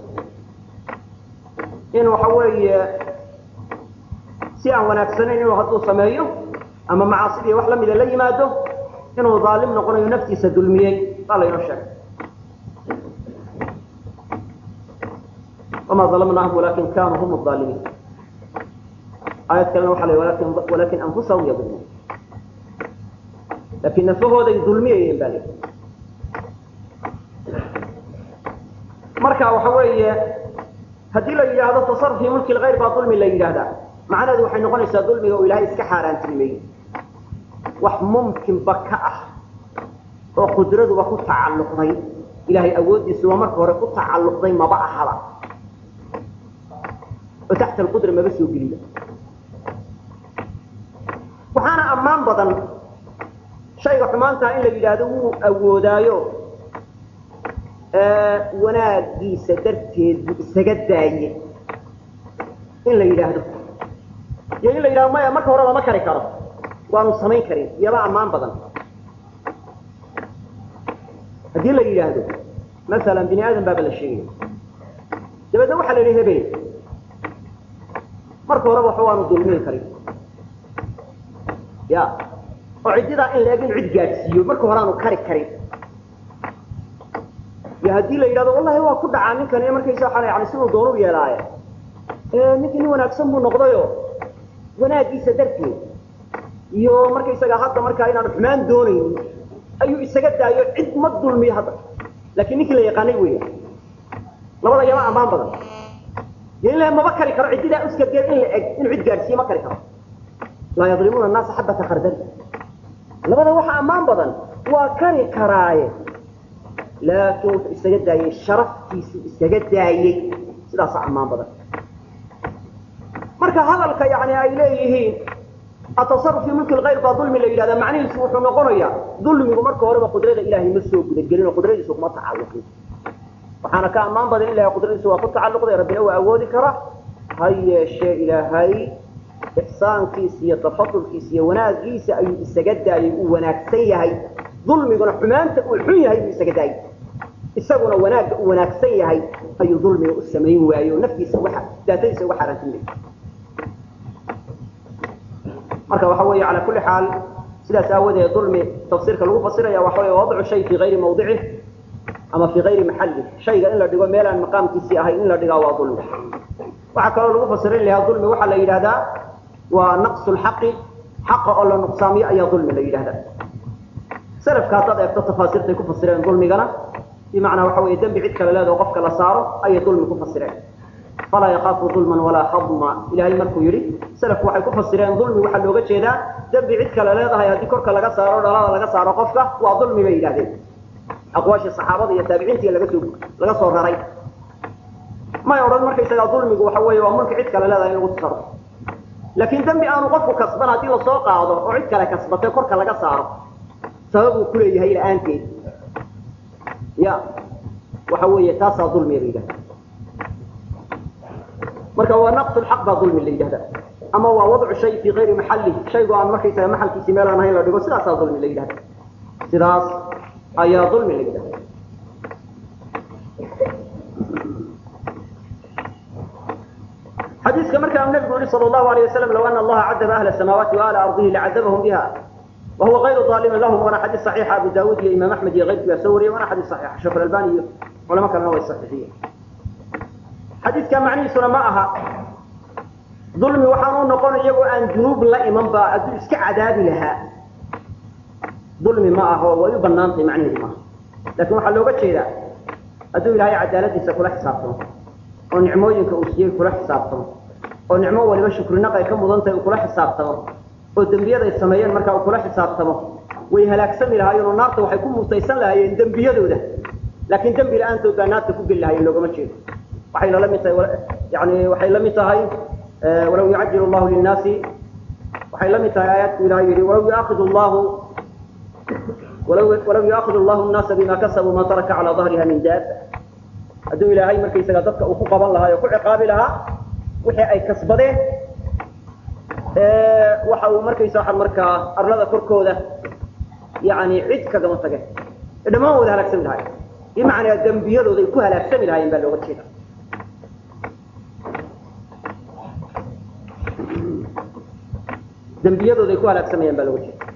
in waxa weeye si aan wanaagsanayn inuu hadduu sameeyo ama macaasidii wax lamida la yimaado inuu daalim noqonayo naftiisa dulmiyey baa laynoo sheegay wamaa dalamnaahum walakin kanuu hum aalimiin aayad kalena waxa la walakin walakin anfusahum yadlimuun laakiin nafahooday dulmiyayeen baa lii marka waxa weeye haddii la yidhaahdo tasaruf fi mulki lgayr baa dulmi la yidhaahdaa macnaheedu waxay noqonaysaa dulmiga oo ilaahay iska xaaraantilmeeyey wax mumkinba ka ah oo qudraduba ku tacalluqday ilahay awooddiisuba marka hore ku tacalluqday maba ahaba oo taxta alqudra maba soo geliba waxaana ammaan badan shayga xumaantaa in la yidhaahdo wuu awoodaayo wanaagiisa darteed buu isaga daaye in la yidhaahdo iyo in la yidhahdo maya marka hore lama kari karo waanu samayn karin iyaba ammaan badan haddii la yidhaahdo masalan bini aadam baaba la sheegaya dabeedna waxaa la yidhi hebel marka horeba waxa waanu dulmihi karin ya oo ciddidaa in la eg in cid gaadhsiiyo marka hore aanu kari karin iyo haddii la yidhahdo wallahi waa ku dhacaa ninkan iyo markaysa waxaa yani siduu doonu yeelaaye ninkii nin wanaagsan buu noqdayo wanaagiisa darteed iyo markaysaga hadda markaa inaanu xumaan doonaynin ayuu isaga daayo cid ma dulmiyo hadda laakiin ninkii la yaqaanay weya labada yaba ammaan badan iyo in la maba kari karo ciddidaa uskageed in la eg inuu cid gaadhsiiyo ma kari karo laa yadlimuuna annaasa xabata khardali labada waxa ammaan badan waa kari karaaye laakiin wuxuu isaga daayey sharaftiisu isaga daayey sidaasa ammaan badan marka hadalka yani ay leeyihiin atasaruf fi mulki lgayr baa dulmi la yidhahda macnihiisu wuxuu noqonayaa dulmigu marka horeba qudrada ilaahay ma soo gudagelin oo qudradiisu kuma tacalluqin waxaana ka ammaan badan in ilahay qudradiisu waa ku tacalluqday rabbina waa awoodi kara ha yeeshee ilaahay ixsaankiisa iyo tafadulkiisa iyo wanaagiisa ayuu isaga daayey uu wanaagsan yahay dulmiguna xumaanta uu xun yahay buu isaga daayey isaguna wanaagga u wanaagsan yahay ayuu dulmiga u samayn waaye oo naftiisa waxa daatadiisa uga xaaraantinaya marka waxa weeye calaa kulli xaal sidaas aawadeed dulmi tafsiirka lagu fasiraya waxa weeye wadcu shay fii gayri mawdicih ama fii gayri maxallih shayga in la dhigo meel aan maqaamkiisii ahayn in la dhigaa waa dulmi waxaa kaloo lagu fasirin lahaa dulmi waxaa la yidhahdaa waa naqsu lxaqi xaqa oo la nuqsaamiyo ayaa dulmi la yidhahdaa salafka haddaad eegto tafaasiirtay ku fasireen dulmigana bimacnaa waxa weeye dembi cid kale leedaho qofka la saaro ayay dulmi ku fasireen falaa yakaafu dulman walaa hadma ilaahay markuu yidhi salafku waxay ku fasireen dulmi waxaa looga jeedaa dembi cid kale leedahay haddii korka laga saaro dhalada laga saaro qofka waa dulmi bay yidhahdeen aqwaashii saxaabada iyo taabiciintii laga soo laga soo raray may odhan markaysagaa dulmigu waxa weeye waa mulki cid kale leedahay in lagu tasarrufo laakiin dembi aanu qofku kasban haddii lasoo qaado oo cid kale kasbatay korka laga saaro sabab uu kuleeyahay la-aanteed ya waxa weeye taasaa dulmiga la yidhahda marka waa naqsu lxaq baa dulmi la yidhahda ama waa wadcu shay fii gayri maxallih shaygu aan markaysaga maxalkiisi meel aan ahayn la dhigo sidaasaa dulmi la yidhahda sidaas ayaa dulmi la yidhahda xadiiska markaa nabigu yihi sal allahu alayh wasalam low ana allaha cadaba ahla samaawaati wa ahla ardihi lacadabahum biha wahuwa غayru ظaalimin lahum waana xadiis صaxiixa abu daawud iyo imaam axmed iyo keyrkii baa soo wariyay waana xadiis صaxiixa sheekh albani iyo culamo kalena way saxiixiyeen xadiidka macnihiisuna ma aha dulmi waxaan u noqon iyagoo aan junuub la iman ba hadduu iska cadaabi lahaa dulmi ma aho way u banaantay macnaheedu maaha lakin waxaa looga jeedaa hadduu ilaahay cadaaladiisa kula xisaabtamo oo nicmooyinka uu siiyey kula xisaabtamo oo nicmo waliba shukrinaq ay ka mudan tahay uu kula xisaabtamo oo dembiyaday sameeyeen markaa uu kula xisaabtamo way halaagsami lahaayeen oo naarta waxay ku mutaysan lahaayeen dembiyadooda laakiin dembi la-aantood baa naarta ku geli lahaayeen loogama jeedo waxayna la mid tahay yani waxay la mid tahay walaw yucajil llahu linnaasi waxay la mid tahay aayaadku ilahay yihi walaw yuaakidu llahu walaw walaw yuaakidu llahu nnaasa bima kasabuu ma taraka calaa dahriha min daaba hadduu ilaahay markaysaga dadka uu ku qaban lahaa oo ku ciqaabi lahaa wixii ay kasbadeen waxa uu markaysa markaa arlada korkooda yani cid kagama tageen dhammaan wada halaagsami lahayen bimacnaa dembiyadooda ay ku halaagsami lahaayeen baa looga jeeda dembiyadooda ay ku halaagsamayaan baa looga jeeda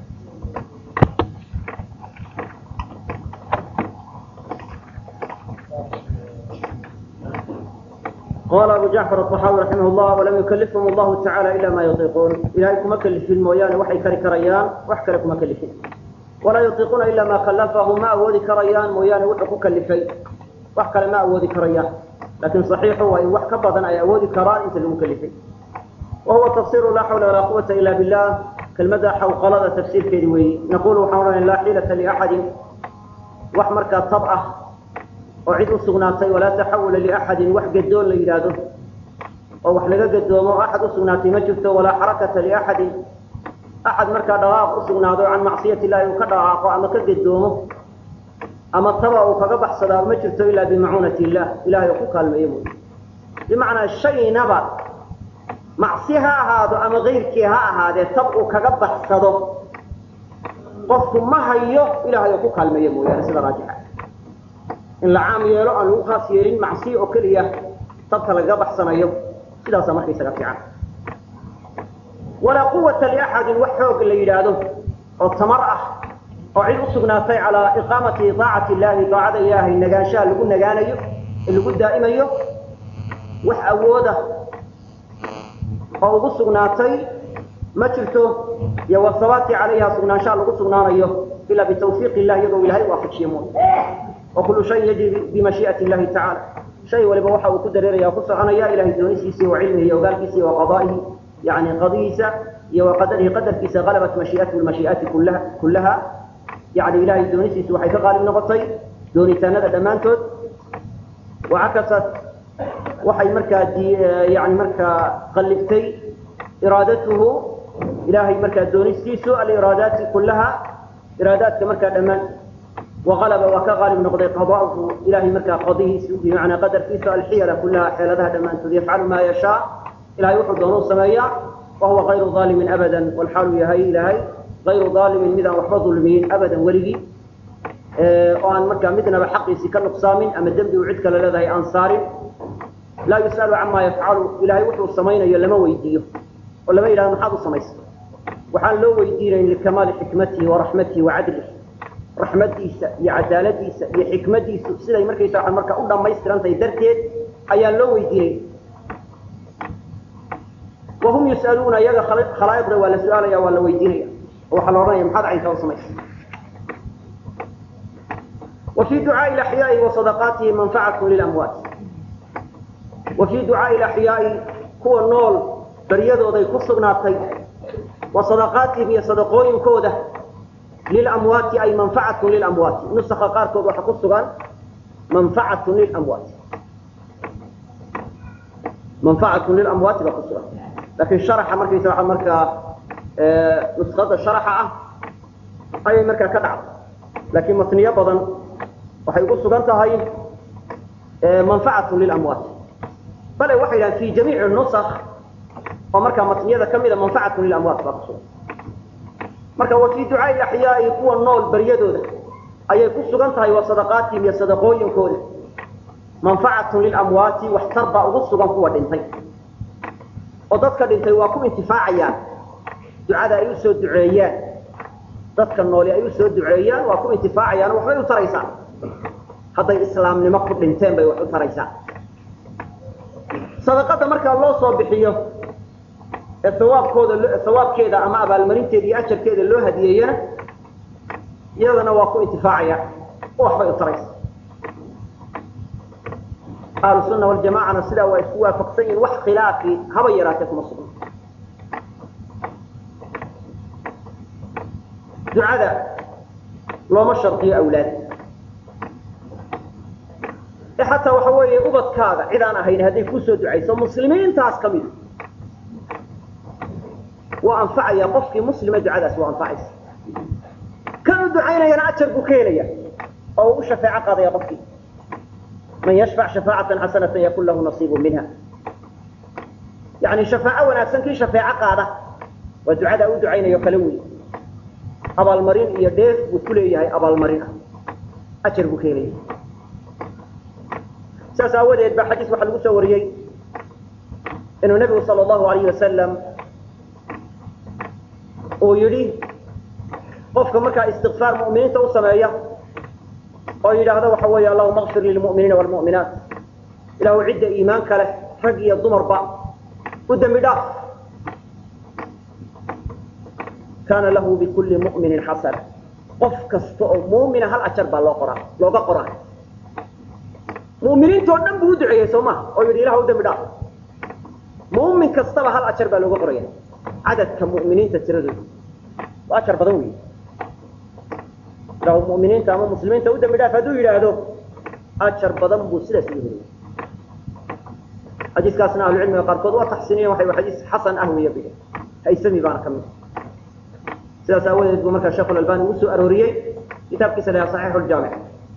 qal abu jacfar aلطaxaawi raximah llah walam yukalifhum allahu tacala ila ma yutiiquun ilahay kuma kelifin mooyaane waxay kari karayaan wax kale kuma kelifin walaa yutiiquuna ila ma kallafahu ma awoodi karayaan mooyaane wuxuu ku kalifay wax kale ma awoodi karayaan lakin صaxiixu waa in wax ka badan ay awoodi karaan inta lagu kelifay wahuwa tafsiru laa xawla walaa quwata ila billah kelmada xawqalada tafsiirkeedi weeye naqulu waxaan odhanay laa xiilata liaxadin wax markaa tab ah oo cid u sugnaatay walaa taxawula liaxadin wax gadoon la yidhaahdo oo wax laga gadoomo o axad usugnaatay ma jirto walaa xarakata liaxadin axad markaa dhaqaaq usugnaado can macsiyati illahi uu ka dhaqaaqo ama ka gadoomo ama taba uu kaga baxsadaa ma jirto ilaa bimacuunati illah ilahay oo ku kaalmeeyo mooy bimacnaa shaynaba macsi ha ahaado ama kayrkii ha ahaadee tab uu kaga baxsado qofku ma hayo ilahay oo ku kaalmeeyo mooyaane sida raajixa in la caam yeelo aan lagu khaas yeelin macsiya oo keliya tabka lagaga baxsanayo sidaasaa markaysaga fiican walaa quwata liaxadin wax xoog la yidhaahdo oo tamar ah oo cid usugnaatay calaa iqaamati idaacati illahi daacada ilaahay nagaanshaha lagu nagaanayo ee lagu daa'imayo wax awooda oo ugu sugnaatay ma jirto iyo wasabaati calayha sugnaanshaha lagu sugnaanayo ilaa bitawfiiq illah iyadoo ilahay waafajiye mooy وkul شhay yجri بmaشhiئaة الlahi taعalى shay waliba waxa uu ku dareeraya ku soconaya ilahay doonisiisa wa cilmihi iyo ogaalkiisa iyo وaqضائihi yani qadihiisa iyo وaqadarihi qadarkiisa غalabat maشhiئaته maشhiئaati kulaha yani ilahay doonisiisu waxay ka qaalib noqotay doonitaanada dhammaantood وcakasat waxay markaa yani markaa qalibtay iraadatuhu ilahay markaa doonistiisu aliraadaati kulaha iraadaadka markaa dhammaan وغلبa waa ka qaalib noqday qضاءhu ilahay markaa qadihiisu bimacnaa qadarkiisa alxiyala kulaha xeeladaha dhammaantood yafcalu ma yashaa ilahay wuxuu doonu sameeyaa wahuwa غayru ظaalimin abada walxaalu yahay ilahay غayru ظaalimin midaan waxba dulmiyin abadan weligii oo aan markaa midnaba xaqiisii ka nuqsaamin ama dembi uu cid kale leedahay aan saarin laa yus'alu camaa yafcalu ilaahay wuxuu samaynayo lama weydiiyo oo lama yidhahdo maxaad u samaysa waxaan loo weydiinayn likamaali xikmatihi waraxmatihi wacadlihi raxmadiisa iyo cadaaladiisa iyo xikmadiisu siday markaysa waa marka u dhammaystirantahay darteed ayaan loo weydiinay wahum yus'aluuna iyaga khalaa'iqda waa la su-aalaya waa la weydiinaya oo waxaa la odhanaya maxaad caynkaa u samaysa wa fii ducaai ilaxyaai wa sadaqaatihi manfacatu lilamwaat wa fii ducaai ilaxyaai kuwa nool baryadooday ku sugnaatay wa sadaqaatihim iyo sadaqooyinkooda lilamwaati ay manfacatun lilamwaati nusaka qaarkood waxaa ku sugan manfacatun lilamwaati manfacatun lilamwaati baa ku sugan laakiin sharaxa markaysa waa markaa nuskada sharaxa ah ayay markaa ka dhacday laakiin matniyo badan waxay ugu sugan tahay manfacatun lilamwaati bale waxay yidhahan fi jamiici nusak oo markaa matniyada ka mida manfacatun lilamwaat baa ku sugan marka wa fii ducaai axyaai kuwa nool baryadooda ayay ku sugan tahay wa sadaqaatihim iyo sadaqooyinkooda manfacatun lilamwaati waxtar baa ugu sugan kuwa dhintay oo dadka dhintay waa ku intifaacayaan ducada ay u soo duceeyaan dadka nooli ay u soo duceeyaan waa ku intifaacayaan oo waxbay u taraysaan hadday islaamnimo ku dhinteen bay wax u taraysaan sadaqada markaa loo soo bixiyo ee sawaabkooda sawaabkeeda ama abaalmarinteeda iyo ajarkeeda loo hadiyeeyana iyadana waa ku intifaacaya oo waxbay u taraysa ahlu sunna waljamacana sidaa waa isku waafaqsan yihin wax khilaafi haba yaraatee kuma sugna ducada looma shardiyo awlaad ee xataa waxa weeye ubadkaaga cid aan ahayn hadday kusoo ducayso muslimiintaas ka mida waa anfacaya qofkii muslima ducadaas waa anfacaysa kan u ducaynayana ajar buu ka helaya oo uu u shafeeco qaadaya qofkii man yashfac shafaacatan xasanatan yakun lahu nasiibu minha yani shafaaco wanaagsan kii shafeeco qaada waa ducada u ducaynayo kala wey abaalmarin iyo dheef buu ku leeyahay abaalmarin ah ajar buu ka helaya saas aawadeed ba xadiis waxaa lagu soo wariyey inuu nebigu sal allahu alayh wasalam uu yidhi qofka markaa istikfaar mu'miniinta u sameeya oo yidhaahda waxa weeye allahuma akfir lilmu'miniina waalmu'minaat ilahu cidda iimaanka leh rag iyo dumarba u dembi dhaaf kaana lahu bikulli mu'minin xasana qof kasta oo muumina hal ajar baa loo qoraa looga qoraa mu'miniintoo dhan buu u duceeyey soo maha oo yidhi ilah u dembi dhaaf mu'min kastaba hal ajar baa looga qoraya cadadka mu'miniinta tiradooda waa ajar badan wey ilahu mu'miniinta ama muslimiinta u dembi dhaaf hadduu yidhaahdo ajar badan buu sidaas ugu helaya xadiiskaasna ahlucilmiga qaarkood waa taxsiiniyen waxay xadiis xasan ah weeye bige haysami baana ka mid sidaas aawadeed buu markaa sheekh albani uu soo arooriyey kitaabkiisa la saxiixu ljaamic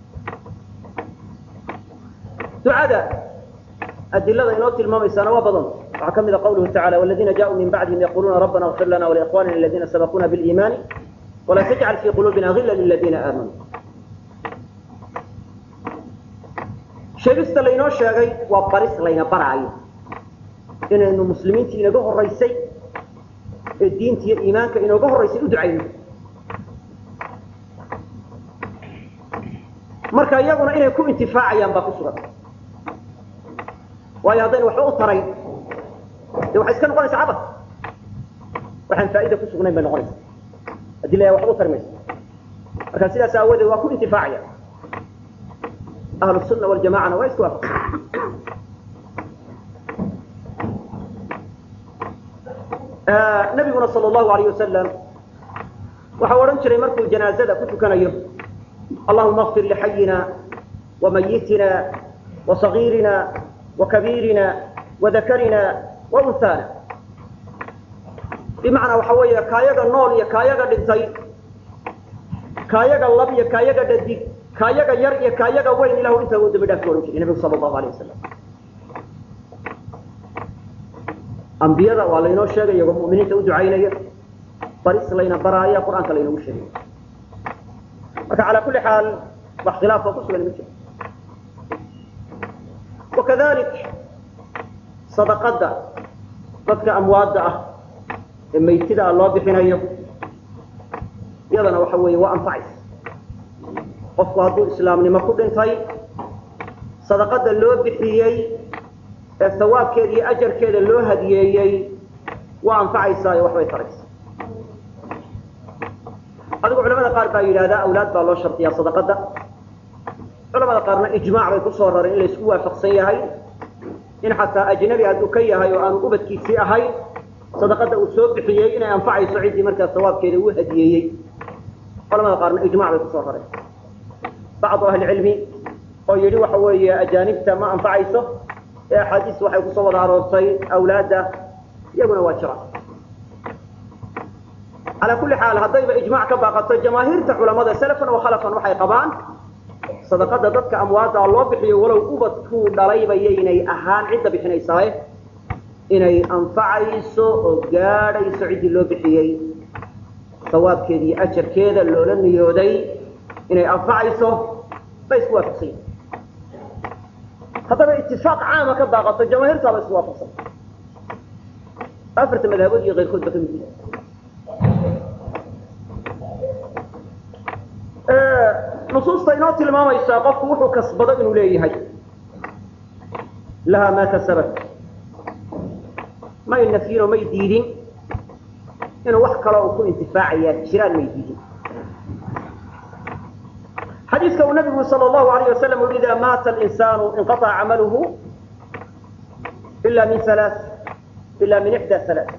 ducada adilada inoo tilmaamaysaana waa badan waxaa ka mid a qawluhu tacala waladiina jaauu min bacdihim yaquluuna rabbana اغfir lana walikhwanina aladiina sabaquuna biliimaani walaa tajcal fii quluubina gila liladiina aamanuu sheegista laynoo sheegay waa baris layna baraayo inaynu muslimiintii inaga horaysay ee diinta iyo iimaanka inooga horraysay u ducayno marka iyaguna inay ku intifaacayaan baa ku sugan waayo haddaynu waxba u tarayn dee waxay iska noqonaysaa cabad waxaan faa'ida ku sugnayn bay noqonaysa haddii la waxba u tari mayso marka sidaas aawadeed waa ku intifaacaya ahlu sunna waljamacana waa isku waafaqsan nabiguna sal allahu alayh wasalam waxau odhan jiray markuu janaazada ku tukanayo allahuma akfir lixayina wamayitina wasagiirina wakabiirina wadakarina waunhaana bimacnaa waxa weeye kaayaga nool iyo kaayaga dhintay kaayaga lab iyo kaayaga dhadig kaayaga yar iyo kaayaga weyn ilahu intaa u dambi dhaaf ku odhan jiray nabigu sal allahu alayh wasalam ambiyada waa laynoo sheegaya oo mu'miniinta u ducaynaya baris layna baraaya qur-aanka laynagu sheegaya marka calaa kulli xaal wax khilaafoo ku sugan ma jiro wakadalik sadaqadda dadka amwaadda ah ee maytida ah loo bixinayo iyadana waxa weeye waa anfacaysa qofku hadduu islaamnimo ku dhintay sadaqadda loo bixiyey ee sawaabkeeda iyo ajarkeeda loo hadiyeeyey waa anfacaysaa iyo waxbay taraysa adigu culamada qaar baa yidhahdaa awlaad baa loo shardiyaa sadaqadda culamada qaarna ijmaac bay kusoo rareen in laysku waafaqsan yahay in xataa ajnabi hadduu ka yahay oo aanu ubadkiisii ahayn sadaqadda uu soo bixiyey inay anfacayso ciddii markaa sawaabkeeda uu hadiyeeyey culamada qaarna ijmac bay kusoo rareen bacdu ahlicilmi oo yidhi waxa weeye ajaanibta ma anfacayso ee axaadiis waxay kusoo wada aroortay awlaadda iyaguna waa jiraan calaa kulli xaal haddayba ijmac ka baaqato jamaahiirta culamada salafan wa khalafan waxay qabaan sadaqada dadka amwaadda loo bixiyo walow ubadkuu dhalayba yaynay ahaan cidda bixinaysaaye inay anfacayso oo gaadhayso ciddii loo bixiyey sawaabkeeda iyo ajarkeeda loola niyooday inay anfacayso bay isku waafaqsan yihin haddaba itifaaq caama ka baaqato jamaahiirtaaba isku waafaqsan afarta madhabood iyo keyrkood ba ka mid yihi nusuusta inoo tilmaamaysaa qofku wuxuu kasbado inuu leeyahay lahaa maa kasabat may nafyin oo may diidin inuu wax kaloo uu ku intifaacayaa jiraan may diidin xadiiska uu nabigu sal allahu alayh wasalam ui idaa maata alinsaanu inqaطca camaluhu ila min halaa ila min ixdaa halaa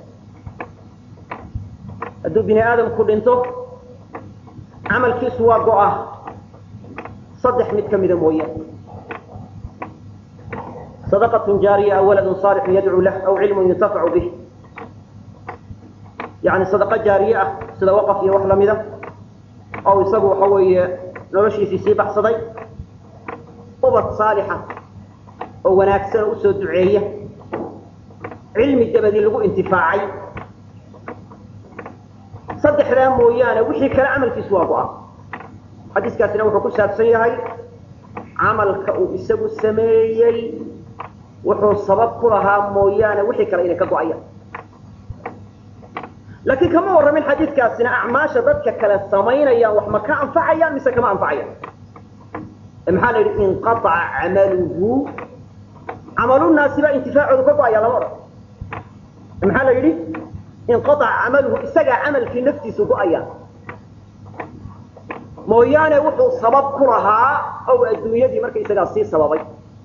hadduu bini aadamku dhinto camalkiisu waa go-a saddex mid ka mida mooyaane sadaqatun jaariya aw waladun saalixun yadcuu lah aw cilmun yuntafacu bih yani sadaqo jaariye ah sida waqaf iyo wax lamida oo isagu waxa weeye noloshiisii sii baxsaday ubad saalixa oo wanaagsan oo usoo duceeya cilmi dabadii lagu intifaacay saddexdaa mooyaane wixii kale camalkiisu waa go-a xadiiskaasina wuxuu ku saabsan yahay camalka uu isagu sameeyey wuxuu sabab ku lahaa mooyaane wixii kale inay ka go-ayaan laakiin kama warramin xadiidkaasina acmaasha dadka kale samaynayaan wax ma ka anfacayaan mise kama anfacayaan maxaa la yidhi inqaaca camaluhu camalunaasi baa intifaacoodu ka go-aya lama odhan maxaa la yidhi inqaaca camaluhu isagaa camalkii naftiisu go-aya mooyaane wuxuu sabab ku lahaa ow adduunyadii marka isagaa sii sababay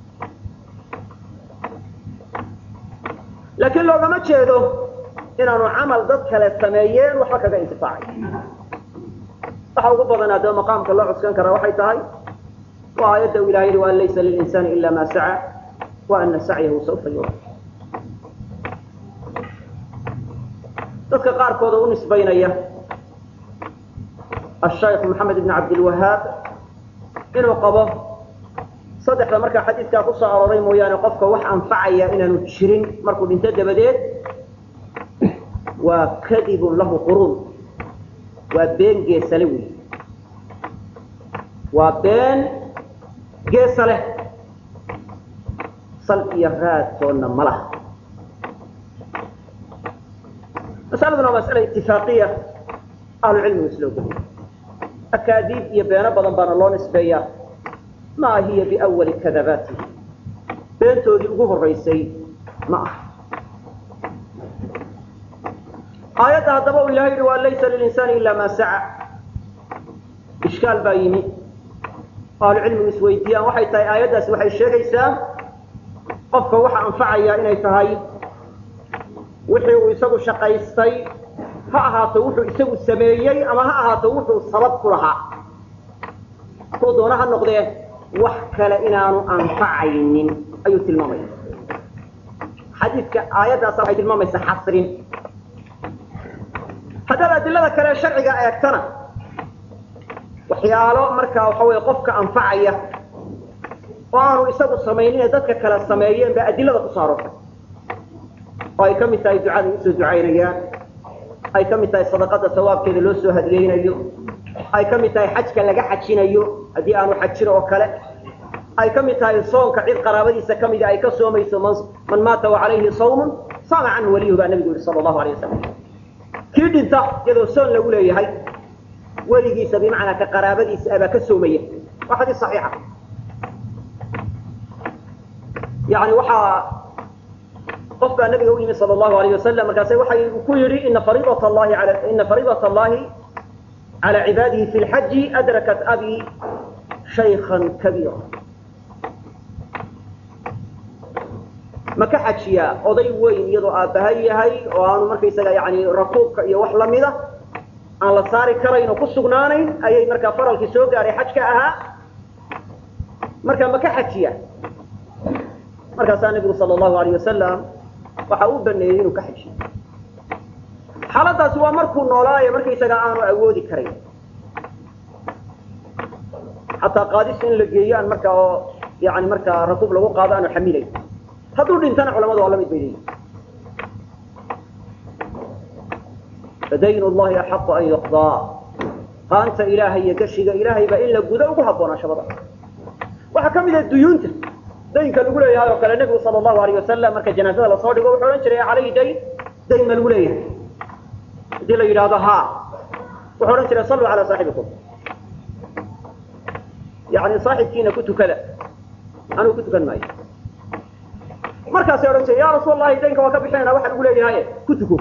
laakiin loogama jeedo inaanu camal dad kale sameeyeen waxba kaga intifaacay waxa ugu badan haddaba maqaamka loo cuskan karaa waxay tahay waa aayadda u ilahay yihi waan laysa lilinsaani ila ma saca wa ana sacyahu saufa yura dadka qaarkooda u nisbaynaya ashaykh maxamed ibn cabdilwahaab inuu qabo saddexda markaa xadiidkaa kusoo arooray mooyaane qofka wax anfacaya inaanu jirin markuu dhinto dabadeed waa kadibun lahu quruun waa been geesale wey waa been geesa leh sal iyo raadkoodna ma laha masaladuna waa masala itifaaqiya ahlucilmigu isla ogoliya akaadiib iyo beeno badan baana loo nisbeeyaa maa hiya biawali kadabaatihi beentoodii ugu horaysay ma aha aayadda haddaba uu ilahay yihi waa laysa lilinsaani ila maa saca ishkaal baa yimi ahlucilmigu isweydiiyaan waxay tahay aayaddaasi waxay sheegaysaa qofka waxa anfacaya inay tahay wixii uu isagu shaqaystay ha ahaato wuxuu isagu sameeyey ama ha ahaato wuxuu sabab ku lahaa kuu doona ha noqdee wax kale inaanu anfacaynin ayuu tilmaamaya xadiidka aayaddaasa waxay tilmaamaysaa xasrin haddaad adilada kale sharciga eegtana waxyaalo markaa waxa weye qofka anfacaya oo aanu isagu samaynin dadka kale sameeyeen baa adilada ku soo aroortay oo ay ka mid tahay ducada usoo ducaynayaan ay ka mid tahay sadaqada sawaabkeeda loo soo hadiyeynayo ay ka mid tahay xajka laga xajinayo haddii aanu xajin oo kale ay ka mid tahay soonka cid qaraabadiisa ka mida ay ka soomayso man maata wacalayhi sawmun saama canhu waliyuhu baa nabigu yihi sala allahu alay wasalam kii dhinta iyadoo soon lagu leeyahay weligiisa bimacnaa ka qaraabadiisa abaa ka soomaya waa xadiis saxiixa yani waxaa qof baa nabiga u yimi sala allahu alayh wasalam markaase waxay ku yidhi ina fariidat allahi ala ina fariidat allahi cala cibaadihi fi lxaji adrakat abi shaykhan kabiira ma ka xajiyaa oday weyn iyadoo aabbaha yahay oo aanu markaysaga yani rakuubka iyo wax lamida aan la saari karayn oo ku sugnaanayn ayay markaa faralkii soo gaadhay xajka ahaa marka ma ka xajiyaa markaasaa nabigu sala allahu alayh wasalam waxa uu baneeyey inuu ka xajiyo xaaladaasi waa markuu noolaayo markaysaga aanu awoodi karayn xataa qaadis in la geeyo aan markaa oo yani markaa rakuub lagu qaado aanu xamilayn hadduu dhintana culamadu waa la mid bay leeyihin fadayn llahi axaqu an yuqdaa qaanta ilaahay iyo gashiga ilaahay baa in la gudo ugu habboonaa shabada waxaa ka mid ah duyuunta daynka lagu leeyahay oo kale nebigu sala allahu alayh wasalam marka janaazada lasoo dhigo wuxuu odhan jiray calayhi dayn dayn ma lagu leeyahay haddii la yidhaahdo ha wuxuu odhan jiray salluu calaa saaxibikum yani saaxibkiina ku tukada anugu ku tukan maayo markaasay odhan jiray ya rasuul allahi daynka waa ka bixinayna waxa lagu leeyahay ku tuko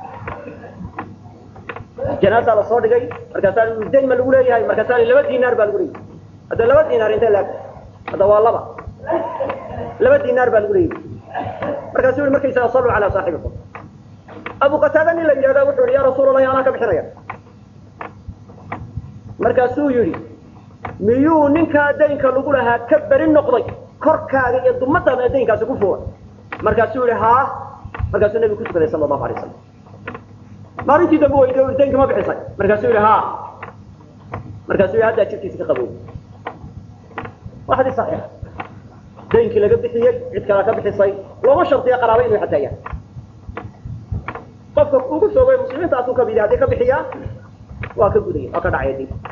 janaasaa lasoo dhigay markaasaa dayn ma lagu leeyahay markaasaa laba dinaar baa lagu leeyahay hadda laba dinaar intee laag hadda waa laba laba dinaar baa lagu leeyahay markaasuu yihi markaysaga salluu calaa saaxibikum abu qataada nin la yidhahda wuxuu yihi ya rasuul allahi anaa ka bixinaya markaasuu yidhi miyuu ninkaa daynka lagu lahaa ka beri noqday korkaaga iyo dumadaada daynkaasi ku fugan markaasuu yihi haa markaasuu nebigu ku tukaday sala allahu alay wasalam maalintii dambe weydiy daynka ma bixisay markaasuu yihi ha markaasuu yihi haddaa jirkiisa ka qabow waa xadiis saxiixa daynkii laga bixiyey cid kalaa ka bixisay looma shardiya qaraaba inuu xataa yahay qofka ugu soogay muslimiinta asuu kamid yahay haddii ka bixiyaa waa ka gudaya waa ka dhacaya dib